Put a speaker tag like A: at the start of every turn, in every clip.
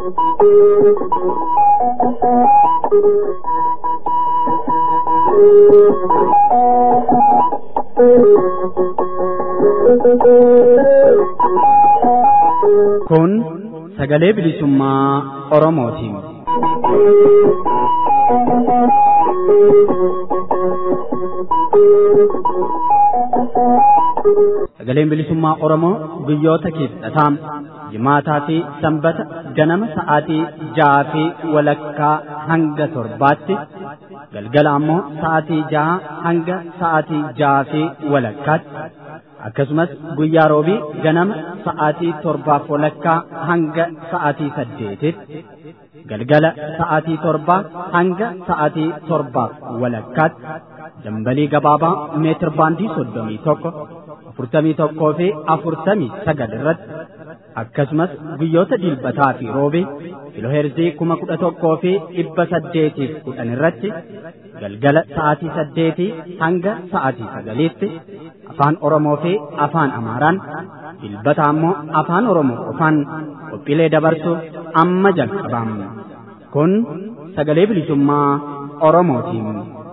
A: Kun sagalee bilisummaa Oromootiin. Sagaleen bilisummaa Oromoo guyyoota keessatti jimaataa fi sanbata ganama sa'aatii ja'aa fi walakkaa hanga torbaatti galgala ammoo sa'aatii ja'a hanga sa'aatii ja'aa fi walakkaatti akkasumas guyyaa roobii ganama sa'aatii torbaaf walakkaa hanga sa'aatii saddeetitti galgala sa'aatii torbaa hanga sa'aatii torbaaf walakkaatti dambalii gabaabaa meetir baandii soddomii tokko afurtamii tokkoo fi afurtamii sagal irratti akkasumas guyyoota dilbataa fi roobee kiloheerzii kuma kudha tokkoo fi dhibba saddeetiif kudhan irratti galgala sa'aatii saddeetii hanga sa'aatii sagaliitti afaan Oromoo fi afaan Amaaraan dilbata ammoo afaan Oromoo qofaan qophiilee dabarsuuf amma jalqabamu. Kun sagalee bilisummaa Oromootiin.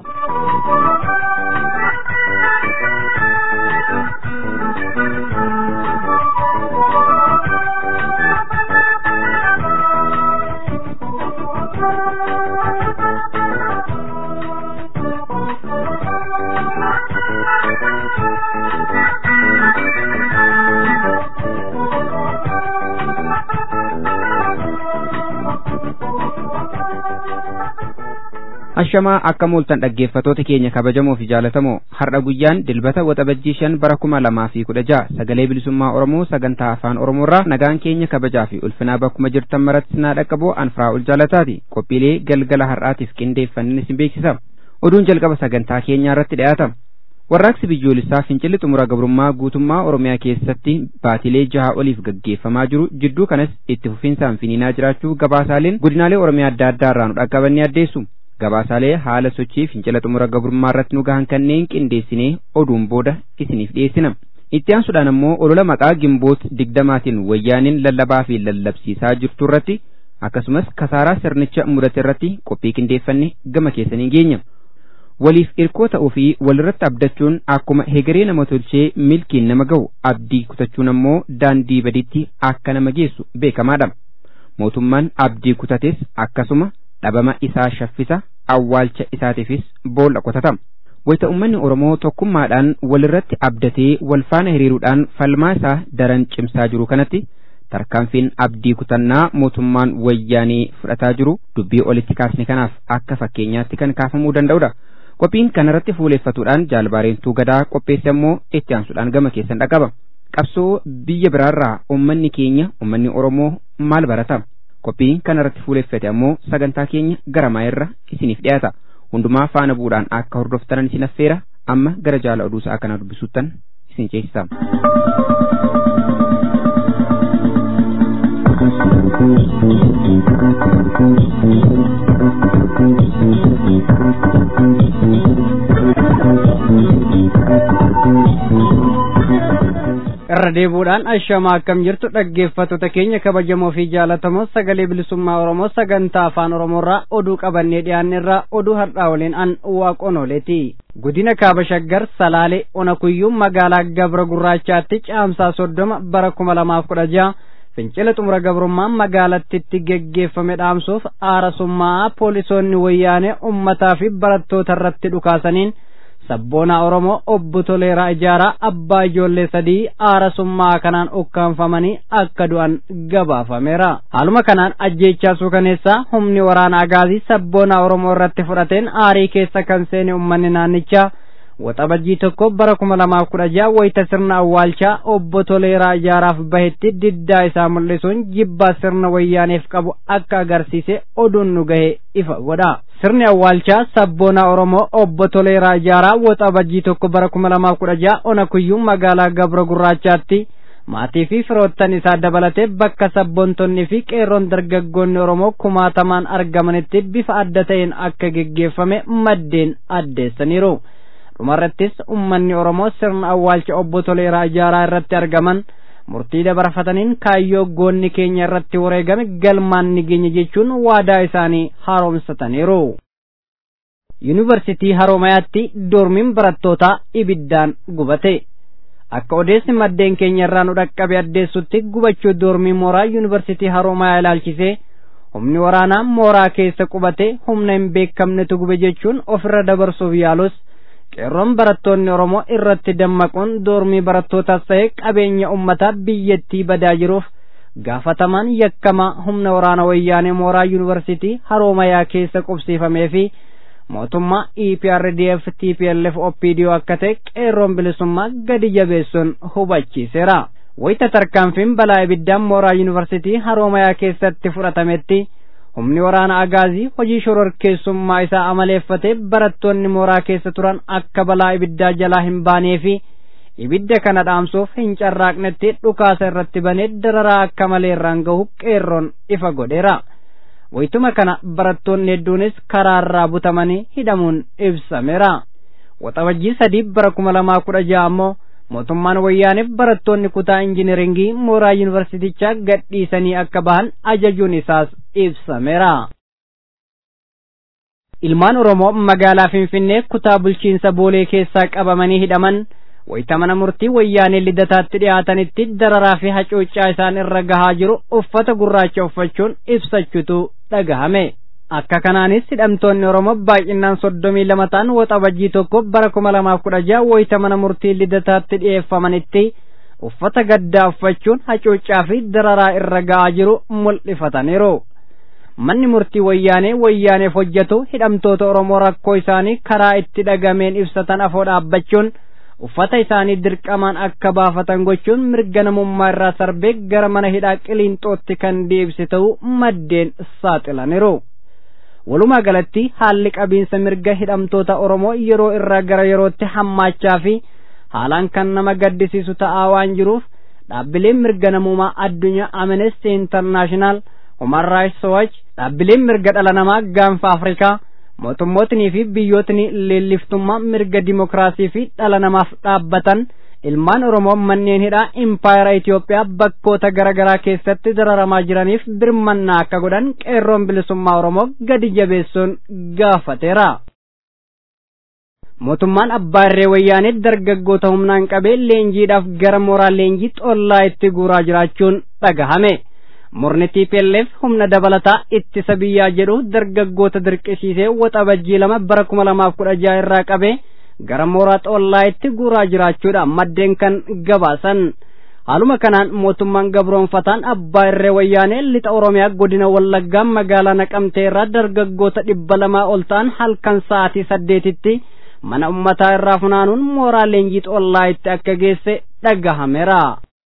B: Ashamaa akka mooltan dhaggeeffatoota keenya kabajamoo fi jaalatamoo har'a guyyaan dilbata waxabajjii shan bara kuma lamaa fi kudha ja'a sagalee bilisummaa Oromoo sagantaa afaan Oromoorraa nagaan keenya kabajaa fi ulfinaa bakkuma jirtan maratti sinaa dhaqqaboo anfraa ol jaalataati qophiilee galgala har'aatiif qindeeffannin isin beeksisa oduun jalqaba sagantaa keenyaa irratti dhiyaata. Warraaqsi biyyoolessaa fincilli xumura gabrummaa guutummaa Oromiyaa keessatti baatilee jaha oliif gaggeeffamaa jiru jidduu kanas itti fufinsaan finiinaa jiraachuu gabaasaaleen godinaalee Oromiyaa adda addaa irraa nu dhaqqaban ni addeessu. gabaasaalee haala sochii fincila xumura gabrummaa irratti nu gahan kanneen qindeessinee oduun booda isiniif dhiyeessina. Itti aansuudhaan ammoo olola maqaa gimboot digdamaatiin wayyaaniin lallabaa fi lallabsiisaa jirtu irratti akkasumas kasaaraa sirnicha mudate irratti qophii qindeeffanne gama keessaniin geenya. Waliif irkoo ta'uu fi walirratti abdachuun akkuma hegeree nama tolchee milkiin nama ga'u abdii kutachuun ammoo daandii badiitti akka nama geessu beekamaadha. Mootummaan abdii kutates akkasuma dhabama isaa shaffisa awwaalcha isaatiifis boolla qotata wayita ummanni oromoo tokkummaadhaan walirratti abdatee wal faana hiriiruudhaan falmaa isaa daran cimsaa jiru kanatti tarkaanfiin abdii kutannaa mootummaan wayyaanii fudhataa jiru dubbii olitti kaasne kanaaf akka fakkeenyaatti kan kaafamuu danda'udha qophiin kanarratti fuuleeffatuudhaan jaalbaareentuu gadaa qopheesse ammoo itti aansuudhaan gama keessan dhaqaba qabsoo biyya biraarraa ummanni keenya ummanni oromoo maal barata qophiin kanarratti fuuleffate ammoo sagantaa keenya gara maayirra isiniif dhiyaata hundumaa faana bu'uudhaan akka hordoftanan isin affeera amma gara jaala oduu sa'a kana dubbisuuttan isin ceesisa.
A: irra deebuudhaan ashamaa akkam jirtu dhaggeeffattoota keenya kabajamoo fi jaalatamoo sagalee bilisummaa oromoo sagantaa afaan oromoorraa oduu qabannee dhiyaanneerraa oduu har'aa waliin an waaqonooleeti godina kaaba shaggar salaalee onakuyyuu magaalaa gabra gurraachaatti caamsaa soddoma bara kuma lamaaf kudha jaha fincila xumura gabrummaa magaalattitti geggeeffame dhaamsuuf aarasummaa poolisoonni wayyaanee ummataa fi barattoota irratti dhukaasaniin sabboonaa oromoo obbo Toleeraa Ijaaraa abbaa ijoollee sadii aarasummaa kanaan ukkaanfamanii akka du'an gabaafameera. Haaluma kanaan ajjeechaa suukaneessaa humni waraana agaazii sabboonaa oromoo irratti fudhateen aarii keessa kan seene uummanni naannichaa waxabajjii tokko bara kuma lamaaf kudha jaha wayita sirna awwaalchaa obbo Toleeraa Ijaaraaf bahetti diddaa isaa mul'isuun jibbaa sirna wayyaaneef qabu akka agarsiise oduun nu gahe ifa godha. Sirni awwaalchaa sabboonaa Oromoo obbo Toleeraa Ijaaraa waxabajjii tokko bara kuma lamaaf kudha jaha ona kuyyuu magaalaa Gabra Gurraachaatti maatii fi firoottan isaa dabalatee bakka sabboontonnii fi qeerroon dargaggoonni Oromoo kumaatamaan argamanitti bifa adda ta'een akka geggeeffame maddeen addeessaniiru. dhumarrattis ummanni Oromoo sirna awwaalcha obbo Toleeraa Ijaaraa irratti argaman murtii dabarfataniin kaayyoo goonni keenya irratti wareegame galmaan ni geenya jechuun waadaa isaanii haaromsataniiru. yuunivarsitii haroomayaatti doormiin barattootaa ibiddaan gubate akka odeessi maddeen keenya irraa nu dhaqqabe addeessutti gubachuu doormii mooraa yuunivarsitii haroomayaa ilaalchisee humni waraanaa mooraa keessa qubate humna hin beekamnetu gube jechuun ofirra dabarsuuf yaalus qeerroon barattoonni oromoo irratti dammaquun doormii barattootaas ta'e qabeenya ummataa biyyattii badaa jiruuf gaafatamaan yakkamaa humna waraana wayyaanee mooraa yuunivarsitii haroomayaa keessa qubsiifamee fi mootummaa EPRDF TPLF OPDO akka ta'e qeerroon bilisummaa gadi jabeessuun hubachiiseera. Wayita tarkaanfiin balaa ibiddaan mooraa yuunivarsitii haroomayaa keessatti fudhatametti humni waraana agaazii hojii shororkeessummaa isaa amaleeffatee barattoonni mooraa keessa turan akka balaa ibiddaa jalaa hin baanee fi ibidda kana dhaamsuuf hin carraaqnetti dhukaasa irratti banee dararaa akka malee irraan gahu qeerroon ifa godheera. wayituma kana barattoonni hedduunis karaarraa butamanii hidhamuun ibsameera. Waxabajjii sadii bara kuma lamaa kudha ja'a ammoo mootummaan wayyaaniif barattoonni kutaa injineringii mooraa yuunivarsiitichaa gadhiisanii akka bahan ajajuun isaas ibsameera. Ilmaan Oromoo magaalaa Finfinnee kutaa bulchiinsa Boolee keessaa qabamanii hidhaman wayita mana murtii wayyaanee lidataatti dhiyaatanitti dararaa fi hacuuccaa isaan irra gahaa jiru uffata gurraacha uffachuun ibsachuutu dhagahame. Akka kanaanis hidhamtoonni Oromoo baay'inaan soddomii lama ta'an waxabajjii tokko bara kuma lamaaf kudha jaha wayita mana murtii lidataatti dhiyeeffamanitti uffata gaddaa uffachuun hacuuccaa fi dararaa irra ga'aa jiru mul'ifataniiru. Manni murtii wayyaanee wayyaaneef hojjetu hidhamtoota Oromoo rakkoo isaanii karaa itti dhagameen ibsatan afoo dhaabbachuun uffata isaanii dirqamaan akka baafatan gochuun mirga namummaa irraa sarbee gara mana hidhaa qiliinxootti kan deebise ta'uu maddeen saaxilaniiru. Walumaa galatti haalli qabiinsa mirga hidhamtoota Oromoo yeroo irraa gara yerootti hammaachaa fi haalaan kan nama gaddisiisu ta'aa waan jiruuf dhaabbileen mirga namummaa addunyaa Amnesty International, Human Rights Watch, dhaabbileen mirga dhala namaa gaanfa Afrikaa mootummootnii fi biyyootni leelliftummaa mirga dimokiraasii fi dhala namaaf dhaabbatan ilmaan Oromoo manneen hidhaa impaayera Itoophiyaa bakkoota garaagaraa keessatti dararamaa jiraniif birmannaa akka godhan qeerroon bilisummaa Oromoo gadi jabeessuun gaafateera. Mootummaan abbaa irree wayyaanee dargaggoota humnaan qabee leenjiidhaaf gara mooraa leenjii xollaa itti guuraa jiraachuun dhagahame. Murni TPLF humna dabalataa ittisa biyyaa jedhu dargaggoota dirqisiisee waxabajjii lama bara kuma lamaaf kudha jaha irraa qabee gara mooraa xollaa itti guuraa jiraachuudha maddeen kan gabaasan. Haaluma kanaan mootummaan gabroonfataan abbaa irree wayyaanee lixa Oromiyaa godina Wallaggaa magaalaa Naqamtee irraa dargaggoota dhibba lamaa ol ta'an halkan sa'aatii saddeetitti mana ummataa irraa funaanuun mooraa leenjii xollaa itti akka geesse dhagahameera.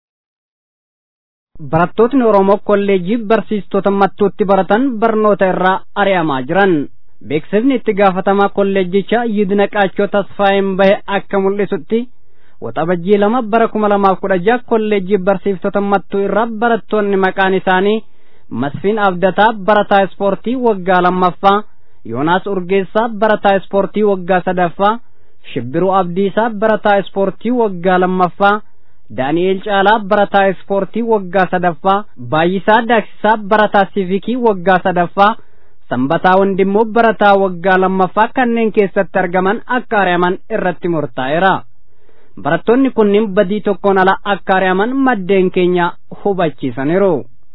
A: Barattootni Oromoo kolleejjii barsiistota mattuutti baratan barnoota irraa ari'amaa jiran. Beeksifni itti gaafatamaa kolleejjichaa Yidina Qaachoo Tasfaayeen bahe akka mul'isutti waxabajjii lama bara kuma lamaaf kudha jaha kolleejjii barsiistota mattuu irraa barattoonni maqaan isaanii Masfiin Abdataa barataa ispoortii waggaa lammaffaa, Yoonaas Urgeessaa barataa ispoortii waggaa sadaffaa, Shibbiruu Abdiisaa barataa ispoortii waggaa lammaffaa, Daani'eel Caalaa barataa ispoortii waggaa sadaffaa, Baay'isaa Daaksisaa barataa siivikii waggaa sadaffaa, Sanbataa Wandimmoo barataa waggaa lammaffaa kanneen keessatti argaman akka ari'aman irratti murtaa'eera. Barattoonni kunniin badii tokkoon ala akka ari'aman maddeen keenya hubachiisaniiru.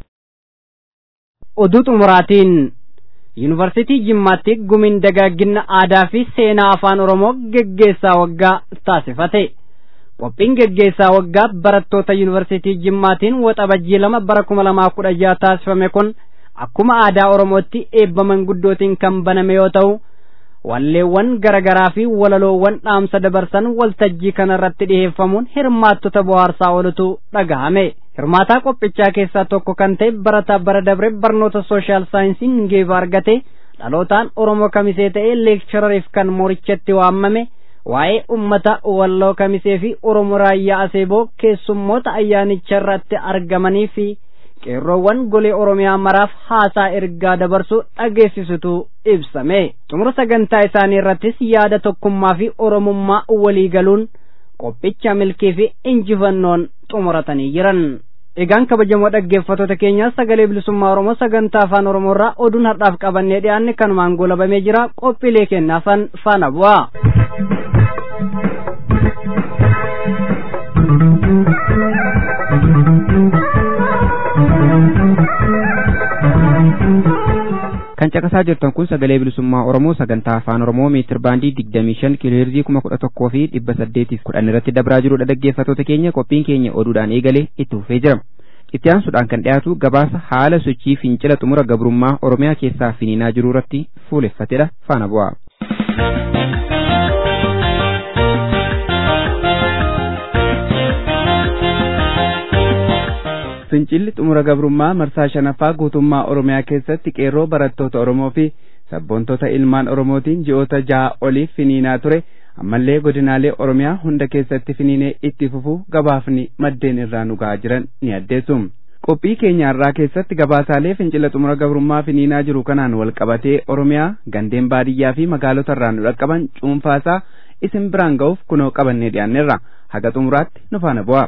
A: Oduu xumuraatiin Yuunivarsiitii Jimmaatti gumiin dagaagina aadaa fi seenaa afaan Oromoo geggeessaa waggaa taasifate. Qophiin geggeessaa waggaa barattoota Yuunivarsiitii Jimmaatiin waxabajjii lama bara kuma lamaa kudha jaha taasifame kun akkuma aadaa Oromootti eebba manguddootiin kan baname yoo ta'u, walleewwan garaagaraa fi walaloowwan dhaamsa dabarsan waltajjii kanarratti dhiheeffamuun hirmaattota bohaarsaa oolutu dhagahame. Hirmaataa qophichaa keessaa tokko kan ta'e barataa bara dabre barnoota sooshaal saayinsiin geeba argate dhalootaan Oromoo kamisee ta'e leekcharariif kan moorichatti waammame waa'ee ummata walloo kamisee fi Oromoo raayyaa aseeboo keessummoota ayyaanicha irratti argamanii fi qeerroowwan golee Oromiyaa maraaf haasaa ergaa dabarsu dhageessisutu ibsame. Xumura sagantaa isaanii irrattis yaada tokkummaa fi Oromummaa walii galuun qophicha milkii fi injifannoon xumuratanii jiran. Egaan kabajamoo dhaggeeffattoota keenya sagalee bilisummaa Oromoo sagantaa afaan Oromoo irraa oduun har'aaf qabannee dhiyaanne kanumaan goolabamee jira qophiilee kennaafan faana bu'a.
B: kan caqasaa jirtan kun sagalee bilisummaa oromoo sagantaa afaan oromoo meetir baandii digdamii shan kiloheerzii kuma kudha tokkoo fi dhibba saddeetiif kudhan irratti dabraa jirudha dhaggeeffattoota keenya qophiin keenya oduudhaan eegale itti fufee jira itti aansuudhaan kan dhiyaatu gabaasa haala sochii fincila xumura gabrummaa oromiyaa keessaa finiinaa jiru irratti fuuleffatedha faana bu'a.
C: fincilli xumura gabrummaa marsaa shanaffaa guutummaa oromiyaa keessatti qeerroo barattoota oromoo fi sabboontota ilmaan oromootiin ji'oota ja'a oliif finiinaa ture ammallee godinaalee oromiyaa hunda keessatti finiinee itti fufuu gabaafni maddeen irraa nu ga'aa jiran ni addeessu. qophii keenyaarraa keessatti gabaasaalee fincila xumura gabrummaa finiinaa jiru kanaan wal qabatee oromiyaa gandeen baadiyyaa fi magaalota irraa nu dhaqqaban cuunfaasaa isin biraan ga'uuf kunoo qabannee dhiyaanneerra haga xumuraatti nu faana bu'a.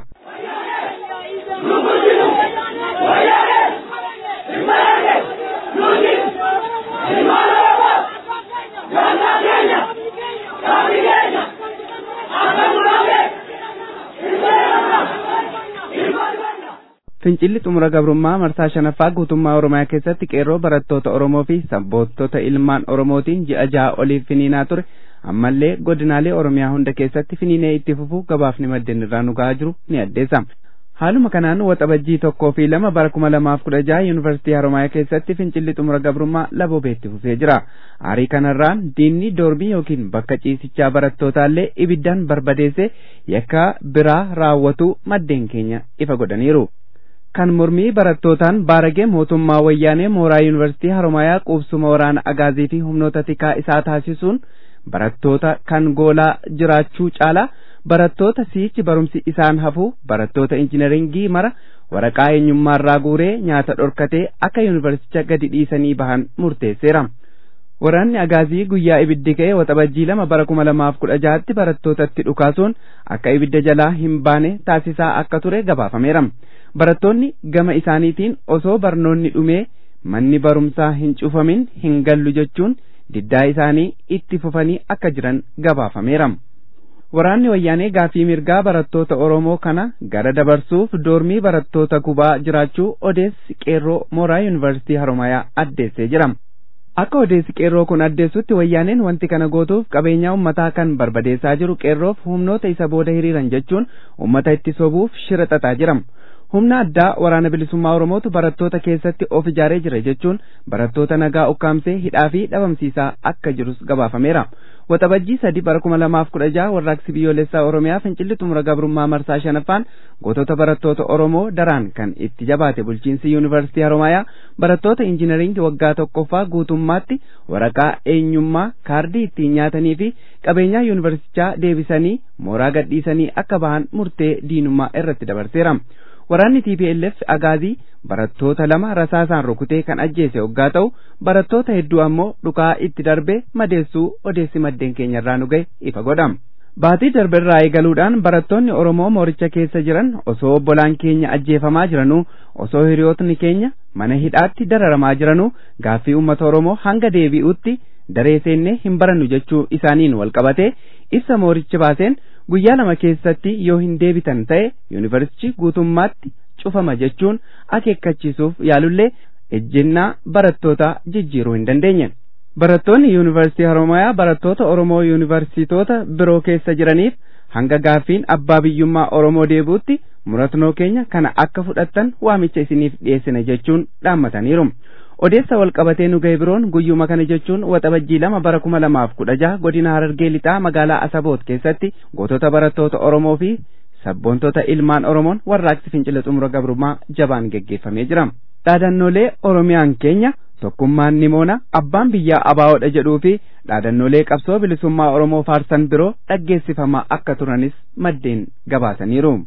C: fincilli xumura gabrummaa marsaa shanaffaa guutummaa oromiyaa keessatti qeerroo barattoota oromoo fi sabboontota ilmaan oromootiin ji'a ja'a oliif finiinaa ture ammallee godinaalee oromiyaa hunda keessatti finiinee itti fufuu gabaafni maddeen irraa nu ga'aa jiru ni addeessa. haaluma kanaan waxabajjii tokkoo fi lama bara kuma lamaaf kudha jaha yuunivarsiitii haromayaa keessatti fincilli xumura gabrummaa laboo beetti fufee jira aarii kanarraan diinni doorbii yookiin bakka ciisichaa barattootallee ibiddaan barbadeesse yakka biraa raawwatu maddeen keenya ifa godhaniiru kan mormii barattootaan baaragee mootummaa wayyaanee mooraa yuunivarsiitii haromayaa quubsuma waraana agaazii fi humnoota tikaa isaa taasisuun barattoota kan goolaa jiraachuu caalaa barattoota siichi barumsi isaan hafu barattoota injineringii mara waraqaa eenyummaarraa guuree nyaata dhorkatee akka yuunivarsicha gadi dhiisanii bahan murteesseera. Waraanni agaazii guyyaa ibiddi ka'e waxabajjii lama bara kuma lamaaf kudha jahatti barattootatti dhukaasuun akka ibidda jalaa hin baane taasisaa akka ture gabaafameera. Barattoonni gama isaaniitiin osoo barnoonni dhumee manni barumsaa hin cufamin hin gallu jechuun diddaa isaanii itti fufanii akka jiran gabaafameera. Waraanni wayyaanee gaafii mirgaa barattoota Oromoo kana gara dabarsuuf doormii barattoota gubaa jiraachuu odeessi qeerroo mooraa yuunivarsiitii Haromayaa addeessee jira. Akka odeessi qeerroo kun addeessutti wayyaaneen wanti kana gootuuf qabeenya uummataa kan barbadeessaa jiru qeerroof humnoota isa booda hiriiran jechuun uummata itti sobuuf shira xaxaa jira. Humna addaa waraana bilisummaa Oromootu barattoota keessatti of ijaaree jira jechuun barattoota nagaa ukkaamsee hidhaa fi dhabamsiisaa akka jirus gabaafameera. Waxabajjii sadi bara kuma lamaaf kudha jaha warraaqsi biyyoolessaa Oromiyaa fincilli xumura gabrummaa marsaa shanaffaan gootota barattoota Oromoo daraan kan itti jabaate bulchiinsi yuunivarsiitii Haromayaa barattoota injinaringii waggaa tokkoffaa guutummaatti waraqaa eenyummaa kaardii ittiin nyaatanii fi qabeenyaa yuunivarsitichaa deebisanii mooraa gadhiisanii akka bahan murtee diinummaa irratti dabarseera. Waraanni TPLF agaazii barattoota lama rasaasaan rukutee kan ajjeese hoggaa ta'u barattoota hedduu ammoo dhukaa itti darbee madeessuu odeessi maddeen keenya irraa nu ga'e ifa godhama. Baatii darbe irraa eegaluudhaan barattoonni Oromoo mooricha keessa jiran osoo obbolaan keenya ajjeefamaa jiranuu osoo hiriyootni keenya mana hidhaatti dararamaa jiranuu gaaffii uummata Oromoo hanga deebi'utti daree seennee hin barannu jechuu isaaniin wal qabatee ibsa moorichi baaseen guyyaa lama keessatti yoo hin deebitan ta'e yuunivarsichi guutummaatti cufama jechuun akeekkachiisuuf yaalullee ejjennaa barattoota jijjiiruu hin dandeenye. Barattoonni yuunivarsiitii Haromayaa barattoota Oromoo yuunivarsiitoota biroo keessa jiraniif hanga gaaffiin abbaa biyyummaa Oromoo deebi'utti muratnoo keenya kana akka fudhattan waamicha isiniif dhiyeessina jechuun dhaammataniiru. odeessa wal qabatee nu ga'e biroon guyyuma kana jechuun waxabajjii lama bara kuma lamaaf kudha jaha godina harargee lixaa magaalaa asaboot keessatti gootota barattoota oromoo fi sabboontota ilmaan oromoon warraaqsi fincila xumura gabrummaa jabaan geggeeffamee jira dhaadannoolee oromiyaan keenya tokkummaan ni moona abbaan biyyaa abaawoodha jedhuu fi dhaadannoolee qabsoo bilisummaa oromoo faarsan biroo dhaggeessifamaa akka turanis maddeen gabaasaniiru.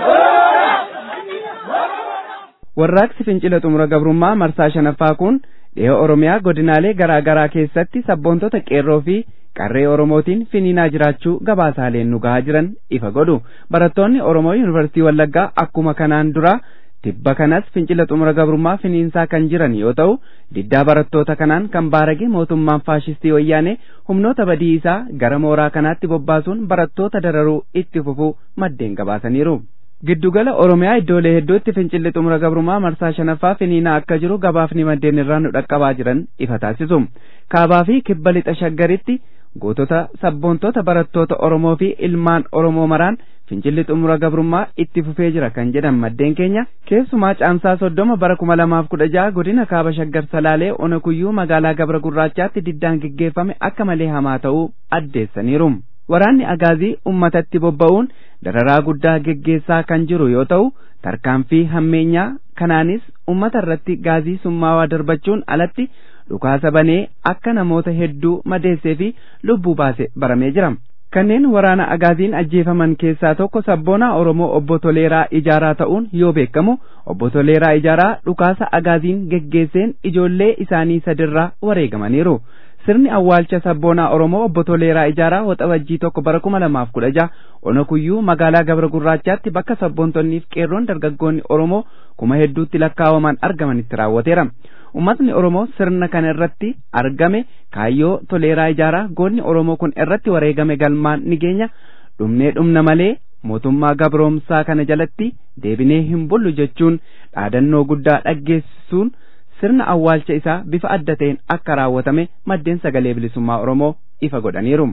C: warraaqsi fincila xumura gabrummaa marsaa shanaffaa kun dhiha oromiyaa godinaalee garaa garaa keessatti sabboontota qeerroo fi qarree oromootiin finiinaa jiraachuu gabaasaaleen nu gahaa jiran ifa godhu barattoonni oromoo yuunivarsiitii wallaggaa akkuma kanaan dura tibba kanas fincila xumura gabrummaa finiinsaa kan jiran yoo ta'u diddaa barattoota kanaan kan baarage mootummaan faashistii wayyaanee humnoota badii isaa gara mooraa kanaatti bobbaasuun barattoota dararuu itti fufuu maddeen gabaasaniiru. giddugala oromiyaa iddoolee hedduutti fincilli xumura gabrummaa marsaa shanaffaa finiinaa akka jiru gabaafni maddeen irraa nu dhaqqabaa jiran ifa taasisu kaabaa fi kibba lixa shaggaritti gootota sabboontota barattoota oromoo fi ilmaan oromoo maraan fincilli xumura gabrummaa itti fufee jira kan jedhan maddeen keenya keessumaa caamsaa soddoma bara kuma lamaaf kudha jaha godina kaaba shaggar salaalee ona kuyyuu magaalaa gabra gurraachaatti diddaan geggeeffame akka malee hamaa ta'uu addeessaniiru waraanni agaazii ummatatti bobba'uun dararaa guddaa geggeessaa kan jiru yoo ta'u tarkaanfii hammeenyaa kanaanis ummata irratti gaazii summaawaa darbachuun alatti dhukaasa banee akka namoota hedduu madeessee fi lubbuu baase baramee jira. Kanneen waraana agaaziin ajjeefaman keessaa tokko sabboonaa Oromoo obbo Toleeraa Ijaaraa ta'uun yoo beekamu obbo Toleeraa Ijaaraa dhukaasa agaaziin geggeesseen ijoollee isaanii sadirraa wareegamaniiru. Sirni awwaalcha sabboonaa Oromoo obbo Toleeraa Ijaaraa waxabajjii tokko bara kuma lamaaf kudha jaha ona kuyyuu magaalaa Gabra Gurraachaatti bakka sabboontonnii fi qeerroon dargaggoonni Oromoo kuma hedduutti lakkaawaman argamanitti raawwateera. Uummatni Oromoo sirna kana irratti argame kaayyoo Toleeraa Ijaaraa goonni Oromoo kun irratti wareegame galmaan ni geenya dhumnee dhumna malee mootummaa gabroomsaa kana jalatti deebinee hin bullu jechuun dhaadannoo guddaa dhaggeessisuun sirna awwaalcha isaa bifa adda ta'een akka raawwatame maddeen sagalee bilisummaa Oromoo ifa godhaniiru.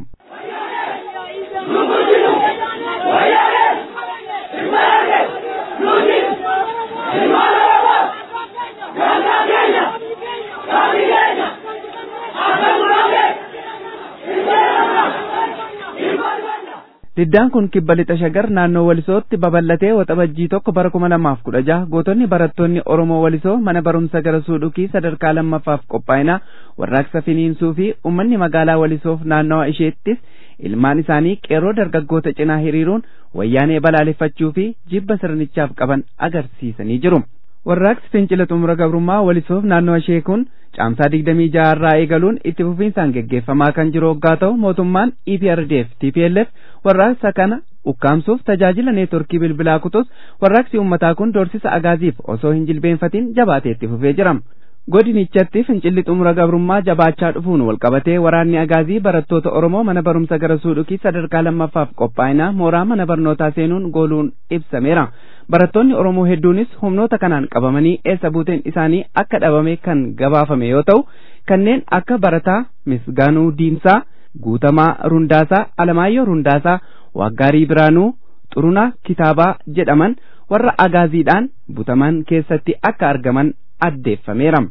C: Diddaan kun kibba lixa shagar naannoo walisootti babal'atee waxabajjii tokko bara kuma lamaaf kudha jaha gootonni barattoonni Oromoo walisoo mana barumsa gara suudhukii sadarkaa lammaffaaf qophaa'inaa warraaqsa finiinsuu fi uummanni magaalaa walisoof naannawa isheettis ilmaan isaanii qeerroo dargaggoota cinaa hiriiruun wayyaanee balaaleffachuu fi jibba sirnichaaf qaban agarsiisanii jiru. Warraaqsi fincila xumura gabrummaa walisoof naannoo ishee kun caamsaa digdamii jaha irraa eegaluun itti fufiinsaan geggeeffamaa kan jiru hoggaa ta'u mootummaan EPRDF TPLF warraaqsa kana ukkaamsuuf tajaajila neetworkii bilbilaa kutus warraaqsi uummataa kun doorsisa agaaziif osoo hin jilbeenfatin jabaatee itti fufee jira. Godinichatti fincilli xumura gabrummaa jabaachaa dhufuun walqabatee waraanni agaazii barattoota Oromoo mana barumsa gara suudhukii sadarkaa lammaffaaf qophaa'inaa mooraa mana barnootaa seenuun gooluun ibsameera. Barattoonni Oromoo hedduunis humnoota kanaan qabamanii eessa buuteen isaanii akka dhabame kan gabaafame yoo ta'u kanneen akka barataa Misgaanuu Diimsaa, Guutamaa Rundaasaa, Alamaayyoo Rundaasaa, Waggaarii Biraanuu, Xurunaa Kitaabaa jedhaman warra agaaziidhaan butaman keessatti akka argaman addeeffameera.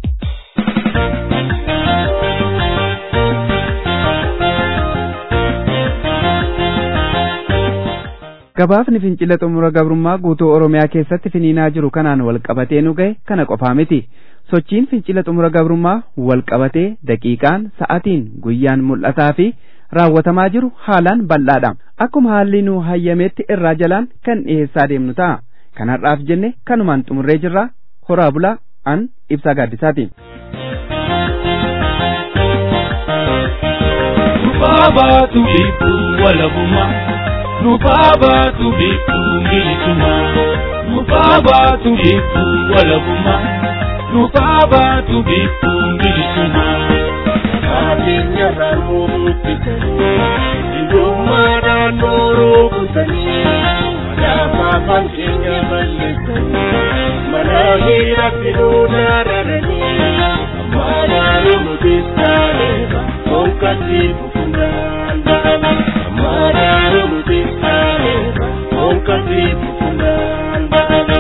C: Gabaafni fincila xumura gabrummaa guutuu Oromiyaa keessatti finiinaa jiru kanaan walqabatee nu gahe kana qofaa miti. Sochiin fincila xumura gabrummaa walqabatee daqiiqaan sa'atiin guyyaan mul'ataa fi raawwatamaa jiru haalaan bal'aadha. Akkuma haalli nu hayyameetti irraa jalaan kan dhiyeessaa deemnu ta'a. Kanarraaf jenne kanumaan xumurree jirra. Horaa bulaa an ibsaa gaaddisaati.
D: Babaatu biiftuu walabummaa. Nu babaatu biiftuu bilisummaa. Nu babaatu biiftuu walabummaa. Nu babaatu biiftuu bilisummaa. Qabeenya raawwatu Ijummaa naannoo roobutanii Madaafa afaan keenya balleessanii Mana hiiratti duudhaa raranii Ammaadhaan nuti saalee Onkatti bufundaan baala Ammaadhaan nuti saalee Onkatti bufundaan baala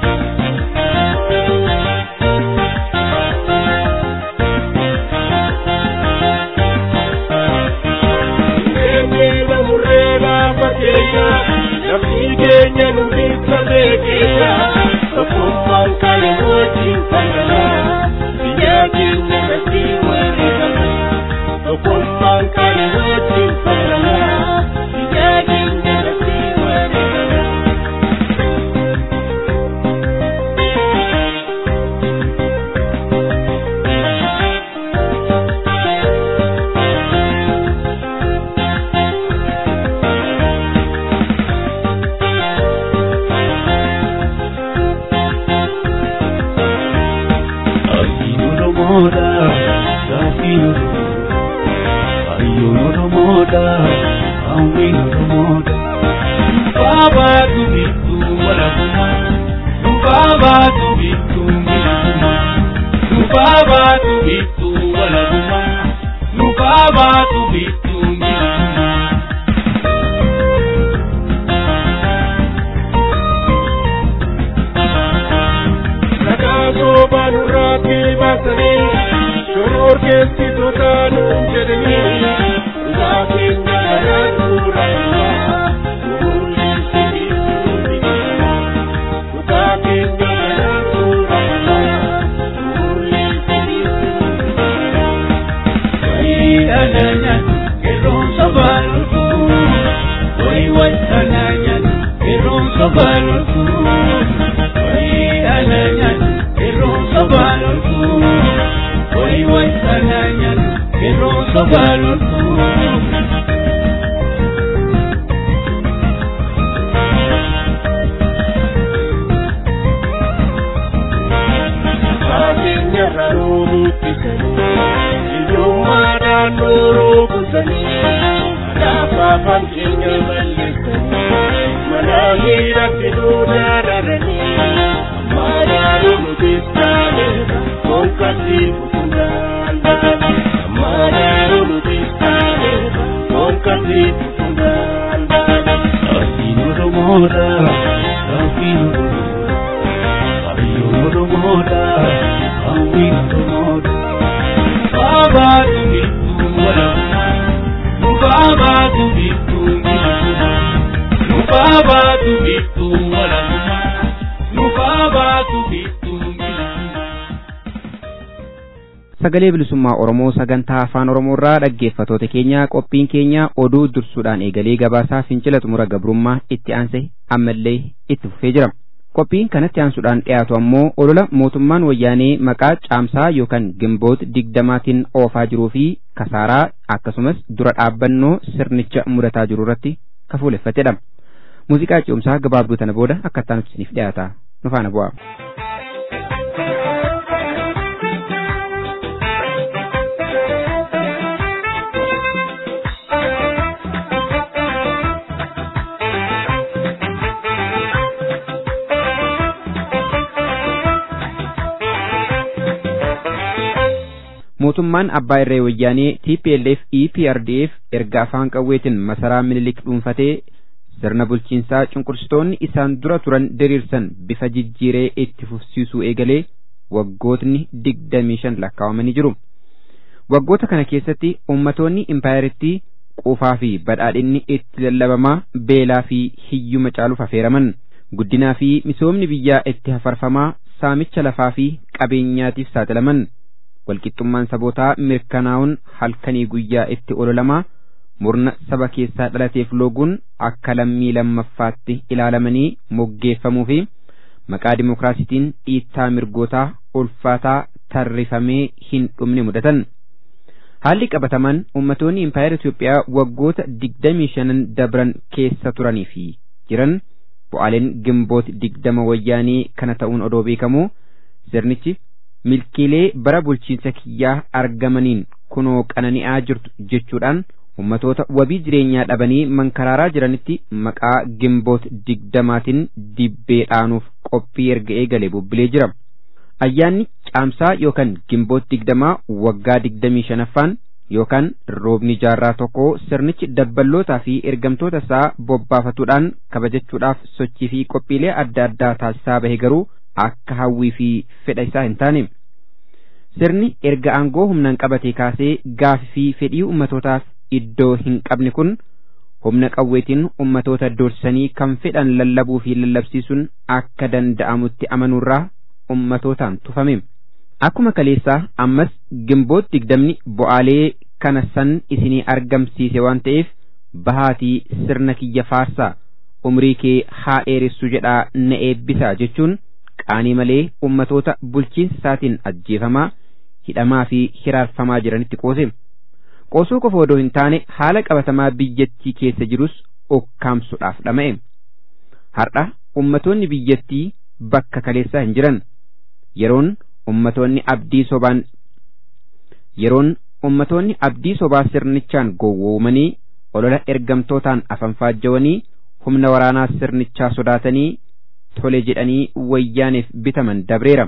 D: keenya nu ibsa beekera tokkummaan kana wajjin fayyaa biyya keenya irratti wareegama tokkummaan kana wajjin fayyaa biyya keenya irratti wareegama. hawwiin Oromoodha. Baabaatu biiftuu walabummaa. Baabaatu biiftuu bilisummaa. Baabaatu biiftuu walabummaa. Baabaatu biiftuu bilisummaa. Nagaasoo baanurraa baasanii shoror keessi totaanuun jedhanii dhugaa keenya kanaan suuraa suurri sibiiltuu bilisummaa dhugaa keenya kanaan suuraa suurri sibiiltuu bilisummaa wayiidhananya qeerroonsa baalolfuu wayi waytananya qeerroonsa baalolfuu wayiidhananya qeerroonsa baalolfuu wayi waytananya qeerroonsa baalolfuu. Fageenya raroo buqqisanii hiyyummaadhaan nooroo busanii alaabaa afaan keenya balleessanii mana miidhagni duudhaa raranii ammaadhaan nu beektaaleera konkatti fufuudhaan badanii ammaadhaan nu beektaaleera konkatti fufuudhaan badanii. Abdiin Oromoodha, abdiin Oromoodha. Abdiin Oromoodha, abdiin Oromoodha. Baabaatu biiftuu walabummaa. Baabaatu biiftuu bilisummaa. Baabaatu biiftuu walabummaa. Baabaatu biiftuu bilisummaa.
B: Sagalee bilisummaa Oromoo sagantaa afaan Oromoo irraa dhaggeeffatoota keenya qophiin keenya oduu dursuudhaan eegalee gabaasaa fincila xumura gabrummaa itti aansee ammallee itti fufee jira. Qophiin kanatti aansuudhaan dhiyaatu ammoo olola mootummaan wayyaanee maqaa caamsaa yookaan gimboot digdamaatiin oofaa jiruu fi kasaaraa akkasumas dura dhaabbannoo sirnicha mudataa jiru irratti kafuuleffatedha. Muuziqaa ce'umsaa gabaabduu tana booda akkattaan ibsiniif dhiyaata. Nu faana bu'aa. mootummaan abbaa irree wayyaanee TPLF EPRDF erga afaan qawweetiin masaraa minilik dhuunfatee sirna bulchiinsaa cunqursitoonni isaan dura turan diriirsan bifa jijjiiree itti fufsiisuu eegalee waggootni digdamii shan lakkaawamanii jiru. Waggoota kana keessatti ummatoonni impaayaritti quufaa fi badhaadhinni itti lallabamaa beelaa fi hiyyuma caaluuf affeeraman guddinaa fi misoomni biyyaa itti hafarfamaa saamicha lafaa fi qabeenyaatiif saaxilaman. walqixxummaan sabootaa mirkanaa'uun halkanii guyyaa itti ololamaa murna saba keessaa dhalateef looguun akka lammii lammaffaatti ilaalamanii moggeeffamuu fi maqaa dimokiraasitiin dhiittaa mirgootaa ulfaataa tarrifamee hin dhumne mudatan. Haalli qabataman ummatoonni impaayera Itoophiyaa waggoota digdamii shanan dabran keessa turanii fi jiran bu'aaleen gimboot digdama wayyaanii kana ta'uun odoo beekamu sirnichi milkiilee bara bulchiinsa kiyyaa argamaniin kunoo qanani'aa jirtu jechuudhaan ummatoota wabii jireenyaa dhabanii mankaraaraa jiranitti maqaa gimboot digdamaatiin dibbee dhaanuuf qophii erga eegalee bubbilee jira. Ayyaanni caamsaa yookaan gimboot digdamaa waggaa digdamii shanaffaan yookaan roobni jaarraa tokkoo sirnichi dabballootaa fi ergamtoota isaa bobbaafatuudhaan kabajachuudhaaf sochii fi qophiilee adda addaa taasisaa bahe garuu akka hawwii fi fedha isaa hin taane sirni erga aangoo humnaan qabatee kaasee gaafii fi fedhii ummatootaaf iddoo hin qabne kun humna qawweetiin ummatoota doorsisanii kan fedhan lallabuu fi lallabsiisuun akka danda'amutti amanuurraa ummatootaan tufame akkuma kaleessaa ammas gimboot digdamni bu'aalee kana san isinii argamsiise waan ta'eef bahaatii sirna kiyya faarsaa umrii kee haa dheeressu jedhaa na eebbisaa jechuun qaanii malee ummatoota bulchiinsa isaatiin ajjeefamaa hidhamaa fi hiraarfamaa jiranitti qoose qoosuu qofa odoo hin taane haala qabatamaa biyyattii keessa jirus okkaamsuudhaaf dhama'e har'a ummatoonni biyyattii bakka kaleessaa hin jiran yeroon ummatoonni abdii sobaan yeroon ummatoonni abdii sobaa sirnichaan gowwoomanii olola ergamtootaan afanfaajjawanii humna waraanaa sirnichaa sodaatanii tole jedhanii wayyaaneef bitaman dabreera.